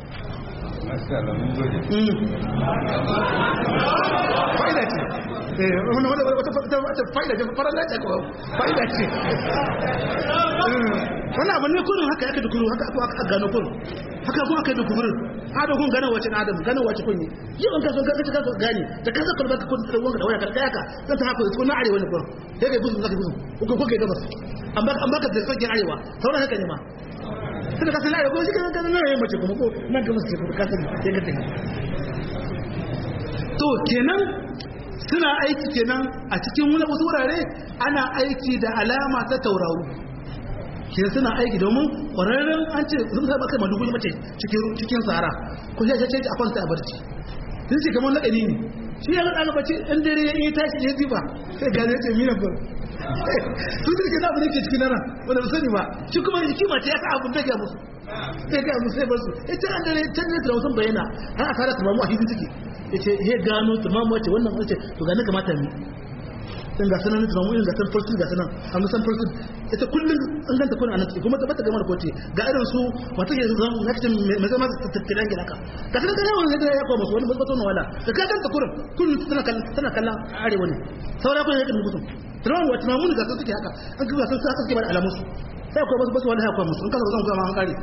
fa'ida ce wata fa'ida ce farar lati ko fa'ida ce wani abu ne kurin haka yake da kuru haka aka gano kurin haka kuma aka yi da kurin adam kun gano wace adam gano wace kunyi yau an kaso gaske kaso gani da kasa kwalba ka kun tsawon da waya karka yaka zan ta haka ko na arewa ne kurin sai kai gusun zaka gusun ko ko kai gabas an baka an baka da sauƙin arewa sauran haka ne ma tunda ka san arewa ko shi kan kan nan mace kuma ko nan gabas ce ko ka san sai ka tafi to kenan suna aiki kenan a cikin wani wasu wurare ana aiki da alama ta tauraro ke suna aiki domin ƙwararren an ce sun sa baka madugu mace cikin sahara ko ya ce a kwanta a barci sun ce kamar laɗani ne shi ya laɗa bace in dare ya yi tashi ya ziba sai gane ce mina ba sun ce ke abu ne ke cikin nan wanda ba sani ba shi kuma hikima ce ya sa abun da ya musu sai ga musu sai bar su ita an dare can ne da wasan bayyana har a fara tumamu a hidin take yace he gano tumamu wace wannan wace to ga ne kamata mi dan ga sanan tumamu irin ga san farsu ga sanan an san farsu ita kullun an ganta kuna anan kuma ta bata gamar kote ga irin su wata ke zan nakcin mai zama tattilan gida ka ga sanan kana wannan da ya koma su wani bato na wala da ka ganta kurin kullun tana kallon tana kallon arewa ne saura kun yake mutum tumamu wa tumamu ga sun suke haka an ga sun sa suke ba da alamun su sai akwai wasu basu wani haifar musu in kasa zan zama an kare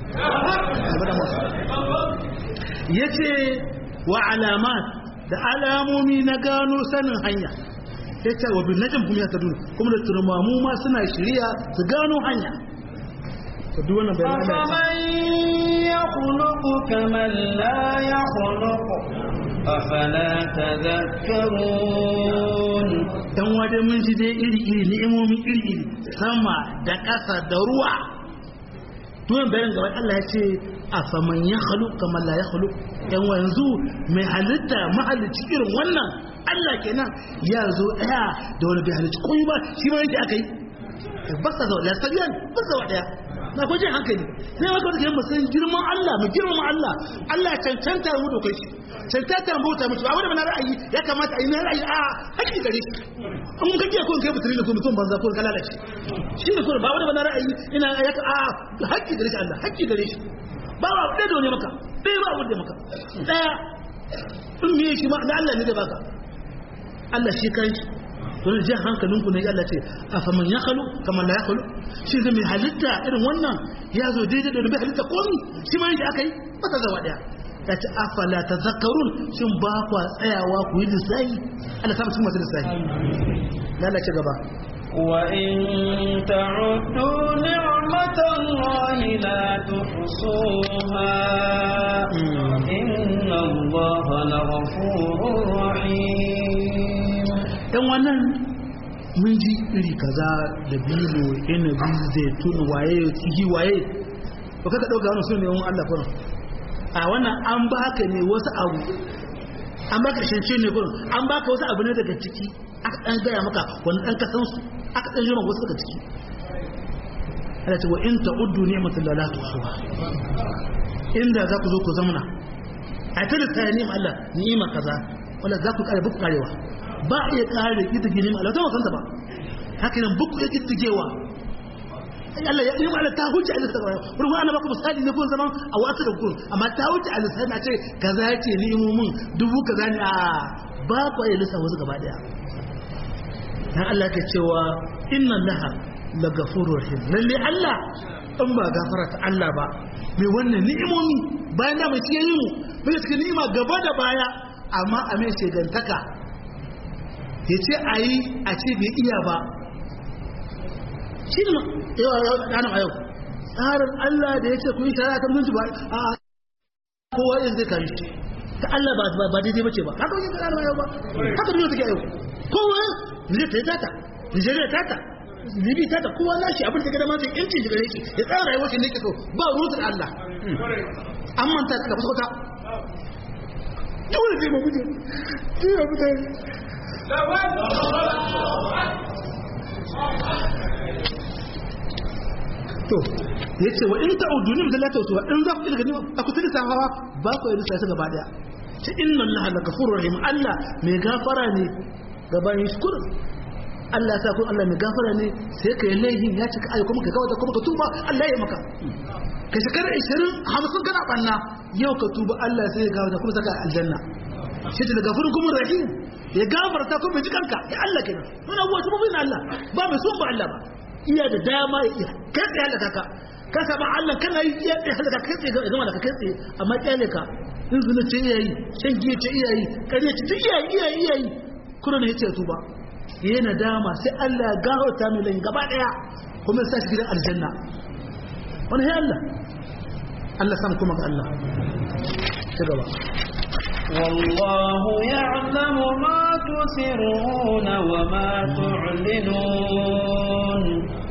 ya ce wa alamat da alamomi na gano sanin hanya ya ce wa bin najin kuma ya ta duni kuma da turmamu ma suna shirya su gano hanya ta duk wannan bayan أفمن يخلق كمن لا يخلق أفلا تذكرون dan waje mun ji dai iri iri ni'imomi iri iri sama da ƙasa da ruwa tuwan bayan gaba Allah ya ce a faman ya halu kamar la ya halu yan wanzu mai halitta mahalicci irin wannan Allah kenan ya zo ɗaya da wani bai halicci koyi ba shi ma yake aka yi ba sa zaune ya sabiyan ba sa wa ɗaya na kwaje hankali sai maka wata kiran musayin girman Allah mu girman Allah Allah cancanta mu da kai cancanta mu bauta mutu abin da na ra'ayi ya kamata a yi na ra'ayi a haƙƙi gare shi in mun kake ko kai mutune da ko mutum banza ko kala da shi shi ne ko ba wani na ra'ayi ina ya a haƙƙi gare shi Allah haƙƙi gare shi ba ba ɗaya da wani maka ɗaya ba wanda maka ɗaya in me shi ma da Allah ne da baka Allah shi kan shi don jin hankalinku ne Allah ce a faman ya kalu kamar la ya kalu shi zai mai halitta irin wannan ya zo daidai da bai halitta komi shi ma yadda aka yi ba ta zawa daya ya ce afala ta zakarun shin ba kwa tsayawa ku yi lissahi Allah samu cikin masu lissahi lalace gaba وإن تعدوا نعمة الله لا تحصوها إن الله لغفور رحيم yan wannan mun ji iri kaza da bilo inabi zaitun waye tsigi waye ba ka ɗauka wani su ne wani Allah kurin a wannan an baka ne wasu abu an baka shance ne kurin an baka wasu abu ne daga ciki aka ɗan gaya maka wani ɗan kasan su aka ɗan jima wasu daga ciki ana ce wa in ta'uddu ni'matul la tuhsuha inda za ku zo ku zamana a ta da ta ni'ma Allah ni'ima kaza wala za ku kare buku karewa ba a iya kare kitige ni'ma Allah ta wasanta ba haka nan buku ya kitigewa Allah ya ni'ma Allah ta huce Allah ta kare ruwa ana baku misali ne kun zaman a wasu da kun amma ta huce Allah sai na ce kaza ce ni'imomin dubu kaza ne a ba ku iya lissa wasu gaba daya dan Allah ke cewa inna laha la gafurur rahim lalle Allah in ba gafara ta Allah ba mai wannan ni'imomi bayan da mai ciye yi mu bai cikin ni'ima gaba da baya amma a mai shegantaka ya ce a yi a ce bai iya ba shi ne yawa yau ɗana a yau tsarin Allah da ya ce ku yi shari'a ta mutunci ba a kowa yin zai kari ta Allah ba daidai bace ba haka wajen ɗana a yau ba haka duniya take a yau kowa Nijar ta yi tata Nijeriya tata Libi tata kowa nashi abin da ga dama zai yanci shi gare shi ya tsara rayuwar shi ne ke so ba ruwan Allah an manta da kusa dole sai mu guje sai mu mutane to yace wa in ta'udu ni da lata to in za ku ilga ni a kusa da safawa ba ku yi sai gaba daya ta inna allaha la ghafurur rahim allah mai gafara ne gaban shukr Allah sa kun Allah mai gafara ne sai ka yi laihin ya cika ayyuka kuma ka gawa da kuma ka tuba Allah ya maka ka shekara 20 50 kana banna yau ka tuba Allah sai ya gawa da kuma saka aljanna shi ta gafarin kuma rahim ya gafarta kuma ji kanka ya Allah kenan mun abuwa su bin Allah ba mai son ba Allah ba iya da dama ya kai tsaye halaka ka ka saba Allah kana yi iya tsaye halaka kai tsaye ga zama da kai tsaye amma kyale ka in zuna ce iyayi shan giya ce iyayi kare ce ta iyayi iyayi iyayi kuma ne ya ce tuba yayi nadama sai Allah ya gafarta mai lain gaba daya kuma ya sa shi gidan aljanna wani sai Allah Allah sam kuma ga Allah ci gaba والله يعلم ما تسرون وما تعلنون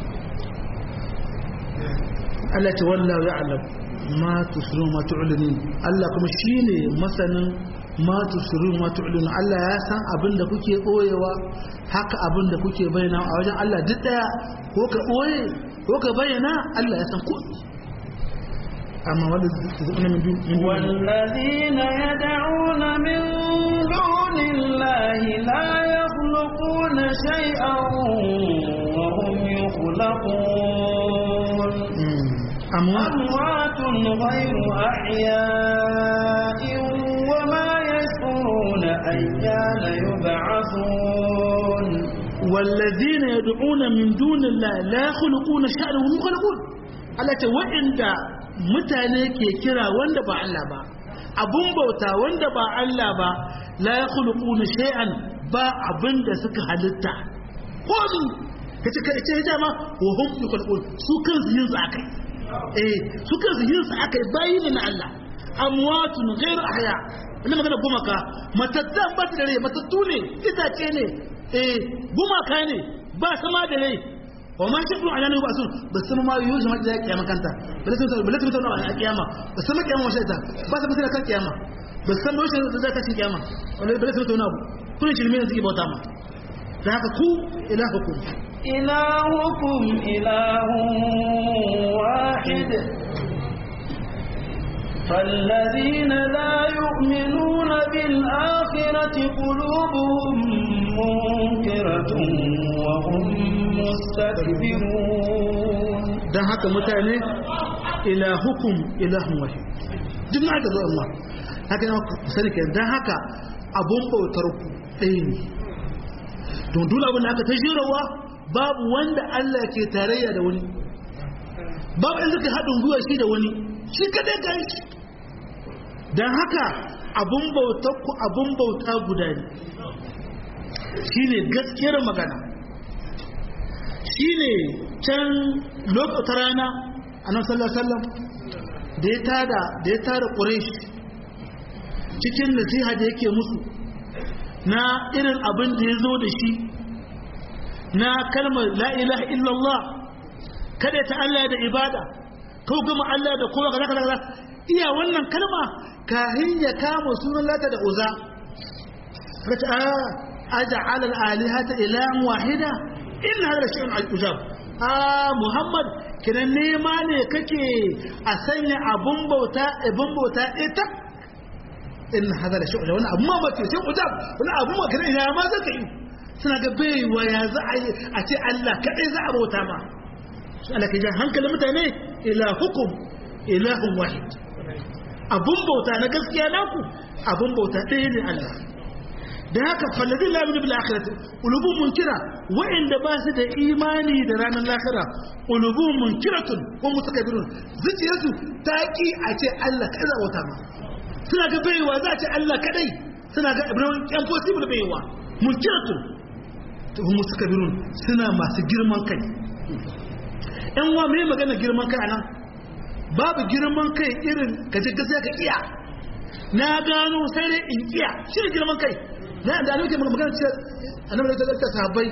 Allah ce wallahu ya'lam ma tusirun ma tu'linin Allah kuma shine masanin ma tusirun ma tu'linin Allah ya san abin da kuke boyewa haka abin da kuke bayyana a wajen Allah duk daya ko ka boye ko ka bayyana Allah ya san ko amma wanda zai min dun والذين يدعون من دون الله لا يخلقون شيئا وهم يخلقون amma أموات غير أحياء وما يشعرون أيان يبعثون والذين يدعون من دون الله لا يخلقون شأنا وهم يخلقون Allah ce waɗanda mutane ke kira wanda ba Allah ba abun bauta wanda ba Allah ba la yakhluquna shay'an ba abin da suka halitta komi kace kace ce dama wa hum yakhluqun su kansu yin su akai eh su kansu yin su akai bayi ne na Allah amwatun ghairu ahya ina magana gumaka matattan ba da rai matattu ne itace ne eh gumaka ne ba sama da rai wa ma shi ala ne ba sun ba san ma yuzu zama da kiyama kanta ba sun ba sun tauna a kiyama ba san ma kiyama washe ta ba san mutuna kan kiyama ba san washe da za ta cin kiyama wala ba sun tauna kun shi ne suke bauta ma da haka ku ilahukum إلهكم إله واحد فالذين لا يؤمنون بالآخرة قلوبهم منكرة وهم مستكبرون dan haka mutane ilahukum ilahun wahid duk na aka zo Allah haka ne ku sani kenan dan haka abun bautar ku ɗaya ne don dole abin da aka ta jirawa babu wanda Allah ke tarayya da wani babu in suka haɗin gwiwa shi da wani shi kadai ka yi don haka abun bauta ku abun bauta guda ne shi ne gaskiyar magana shi ne can lokacin rana a nan sallallahu da ya tada da ya tada ƙureshi cikin nasiha da yake musu na irin abin da ya zo da shi na kalmar la ilaha illallah kada ta Allah da ibada ko gama Allah da kowa kaza kaza iya wannan kalma kahin ya kama sunan lata da uza kace a aj'al al alihata ilahan wahida in hada shay'un al ujab a muhammad kiran nema ne kake a sanya abun bauta abun bauta ita in hada da shay'un wannan abu ma ba ce sai ujab wannan abu ma kiran ina ma zaka yi suna ga baiwa ya za a yi a ce Allah kadai za a bauta ma Allah ke jan hankalin mutane ilahukum ilahun wahid abun bauta na gaskiya naku abun bauta ɗaya ne Allah da haka fallazi la yu'minu bil akhirati qulubun munkira wa'inda ba su da imani da ranar lahira qulubun munkiratun wa mutakabbirun zuciyarsu ta ki a ce Allah kai za bauta ma suna ga baiwa za a ce Allah kadai suna ga ibrahim impossible baiwa munkiratun to hum mutakabbirun suna masu girman kai yan wa mai magana girman kai anan babu girman kai irin ka je gaskiya ka iya na gano sai dai in iya shi ne girman kai na da nake magana ce annabi da ta sahabbai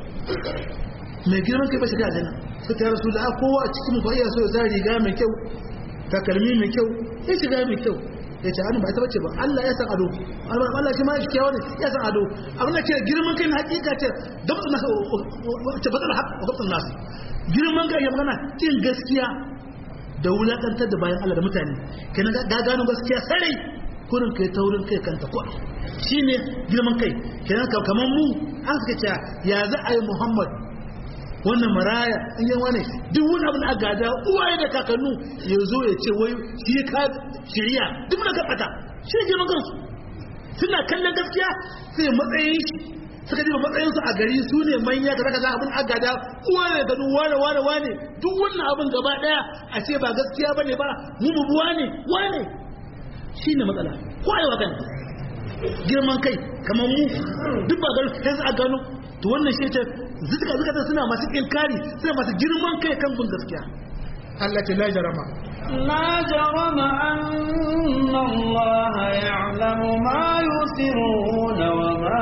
mai girman kai ba shi da aljanna sai ta rasu da kowa a cikin ba iya so ya sa riga mai kyau takalmi mai kyau ya shiga mai kyau ya ce hannu ba ita bace ba Allah ya san ado Allah shi ma shi kyawa ne ya san ado abin da ke girman kai na hakika ce dabtun nasu ce batsal haq wa dabtun nasu girman kai ya magana cin gaskiya da wulakantar da bayan Allah da mutane kenan ga gano gaskiya sarai kurin kai taurin kai kanta ko shine girman kai kenan kamar mu an suka ce ya za a yi Muhammad wannan maraya in yi wani duk wani abin a gada uwaye da kakannu ya zo ya ce wai shi ka shirya duk na gabata shi ne girman kansu suna kallon gaskiya sai matsayin shi suka ji matsayin su a gari su ne manya kaza kaza abin a gada uwaye da wane wane wane duk wannan abin gaba daya a ce ba gaskiya bane ba mu mu wane wane shi ne matsala ko aiwa kan girman kai kamar mu duk ba gano sai a gano to wannan shi ce zuka zuka suna masu inkari suna masu girman kai kan bin gaskiya Allah ce la jarama la jarama anna Allah ya'lamu ma yusirruna wa ma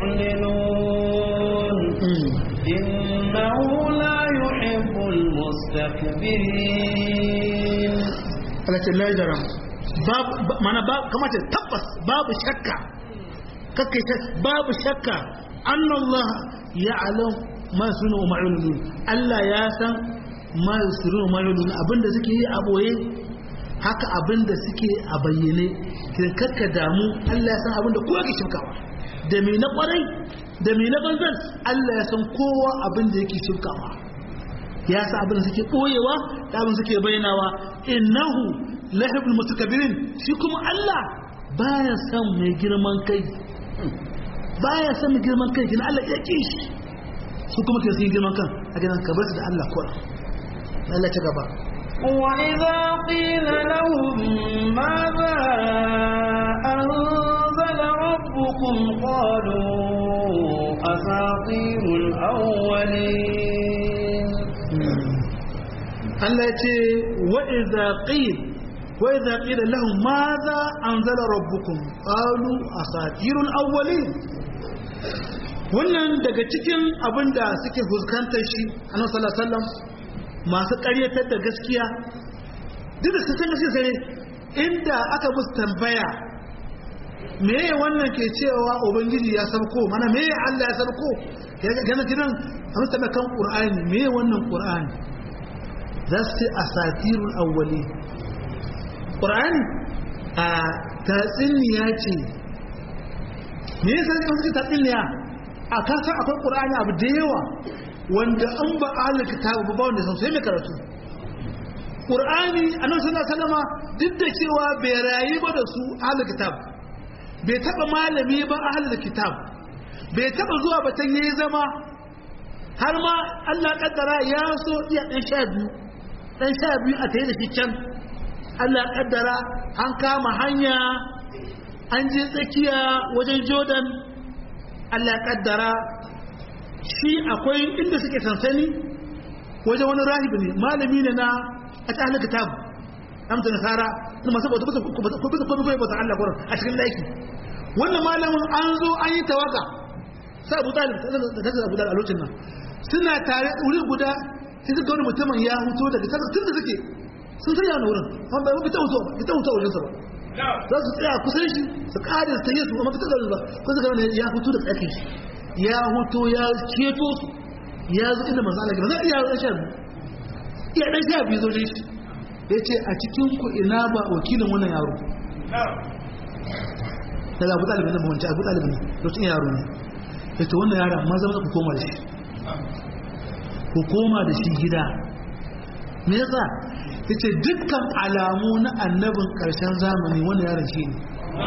yu'linun innahu la yuhibbul mustakbirin Allah ce la jarama babu mana ba kamata tabbas babu shakka kakkai babu shakka anna Allah ya'lam ma sunu wa ma'ulun Allah ya san ma yusuru wa ma'ulun abinda suke yi a boye haka abinda suke a bayyane kin kakka damu Allah ya san abinda kowa ke shirkawa da me na kwarai da me na banzan Allah ya san kowa abinda yake shirkawa ya san abinda suke boyewa da abinda suke bayyanawa innahu lahibul mutakabbirin shi kuma Allah baya san mai girman kai baya san mai girman kai kina Allah ya ki shi su kuma ke sun girman kan a gidan ka bar su da Allah kuwa Allah ta gaba وإذا قيل لهم ماذا أنزل ربكم قالوا أساطير الأولين Allah ya ce wa'iza ƙil wa'iza ƙila lahun ma za an zala rabbukum ƙalu a satirun awwali wannan daga cikin abin da suke fuskantar shi a nan sallallahu masu ƙaryatar da gaskiya duk da su san gaskiya sai inda aka musu tambaya meye wannan ke cewa ubangiji ya sabko mana meye Allah ya sabko gana kiran a musu tambaya kan ƙur'ani meye wannan ƙur'ani za su ce a satirun awwali ƙur'ani a tatsiniya ce me yasa ne suke tatsiniya a kasan akwai ƙur'ani abu da yawa wanda an ba ahalar kitabu ba wanda sai mai karatu ƙur'ani a nan suna salama duk da cewa bai rayu ba da su ahalar kitab bai taɓa malami ba ahalar kitab bai taba zuwa ba can yayi zama har ma Allah kaddara ya so iya dan sha biyu dan sha biyu a tayi da shi can Allah kaddara an kama hanya an je tsakiya wajen Jordan Allah kaddara shi akwai inda suke sansani wajen wani rahibi ne malami ne na a ta halaka tabu amsa nasara na masu bauta bisa bisa kuma bai bauta Allah gurin a cikin laiki wannan malamin an zo an yi tawaga sai Abu Talib da kaza Abu Talib a lokacin nan suna tare wuri guda sai suka wani mutumin ya huto daga kaza tun da suke sun sanya wani wurin an bai fita huto fita huto wajen sa ba za su tsaya kusan shi su kare su tayi su amma fita da ba ko suka wani ya huto da tsakin shi ya huto ya keto su ya zo inda manzo Allah ba zai iya dan sha iya dan sha biyu zo shi ya ce a cikin ku ina ba wakilin wannan yaro daga abu ɗalibin nan mawanci abu ɗalibin lokacin yaro ne ya ce wannan yaro amma zama ku koma da shi ku koma da shi gida me yasa ya ce dukkan alamu na annabin ƙarshen zamani wannan yaron shi ne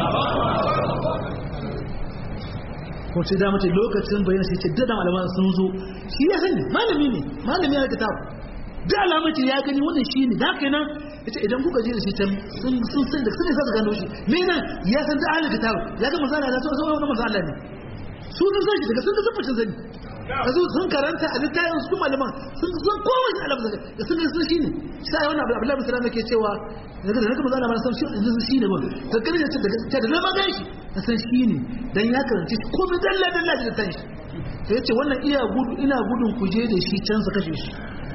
ko ce da mace lokacin bayan sai ce dada malaman sun zo shi ya sani malami ne malami ya kitabu da alamar ce ya gani wannan shi ne da haka nan ita idan kuka je da shi can sun san da sun isa su gano shi me nan ya san da ahlul kitab ya ga manzo Allah da sauran wannan manzo Allah ne su sun san shi daga sun ga tabbacin sani kazu sun karanta a littafin su malaman sun san kowa shi alamar da sun ga sun shi ne sai wannan Abdullahi bin Salam yake cewa daga da manzo Allah san shi shi ne ba ka gani da daga da lama gan shi ka san shi ne dan ya karanta shi komai dalla dalla da tan shi sai yace wannan iya gudu ina gudun ku je da shi can su kashe shi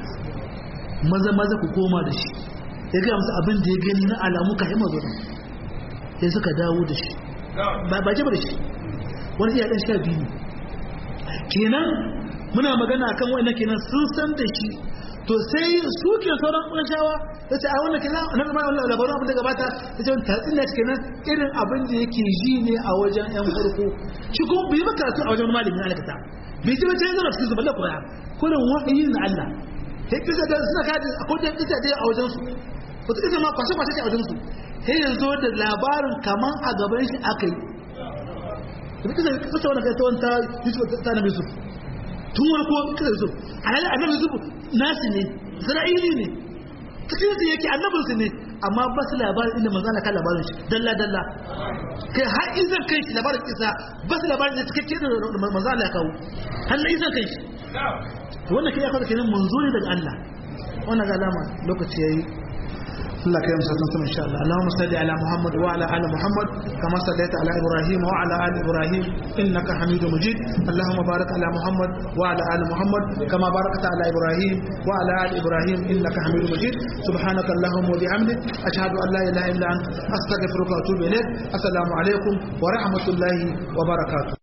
maza maza ku koma da shi ya gaya musu abin da ya gani na alamu ka hima zuwa sai suka dawo da shi ba jaba da shi wani iya ɗan sha biyu kenan muna magana akan wa'annan kenan sun san da shi to sai su ke sauran ƙunshawa ta ce a wannan kenan na zama wannan labarin abin da gabata ta ce wani tatsin da kenan irin abin da yake ji ne a wajen yan farko shi kuma bai ba karatu a wajen malamin alakata bai ji ba ta yanzu na cikin zubar da koya kurin wahayi na Allah sai kisa da suna kaji a kodin kisa dai a wajensu wata kisa ma kwashe kwashe ce a wajensu sai ya zo da labarin kaman a gaban shi aka yi da kisa kisa wani kai ta wanta yusuf ta na yusuf tun wani ko kisa yusuf a halin annabi yusuf nasi ne isra'ili ne cikin su yake annabin su ne amma ba su labarin inda manzo Allah kan labarin shi dalla dalla kai har izan kai shi labarin kisa ba su labarin da cikakke da manzo Allah ya kawo har na izan kai shi wannan kai ya kawo kenan manzo ne daga Allah wannan ga alama lokaci yayi Allah kai musa sun insha Allah Allahumma salli ala Muhammad wa ala ali Muhammad kama sallaita ala Ibrahim wa ala ali Ibrahim innaka Hamidum Majid Allahumma barik ala Muhammad wa ala ali Muhammad kama barakta ala Ibrahim wa ala ali Ibrahim innaka Hamidum Majid subhanaka Allahumma wa bihamdik ashhadu an la ilaha illa anta astaghfiruka wa atubu ilaik assalamu alaikum wa rahmatullahi wa barakatuh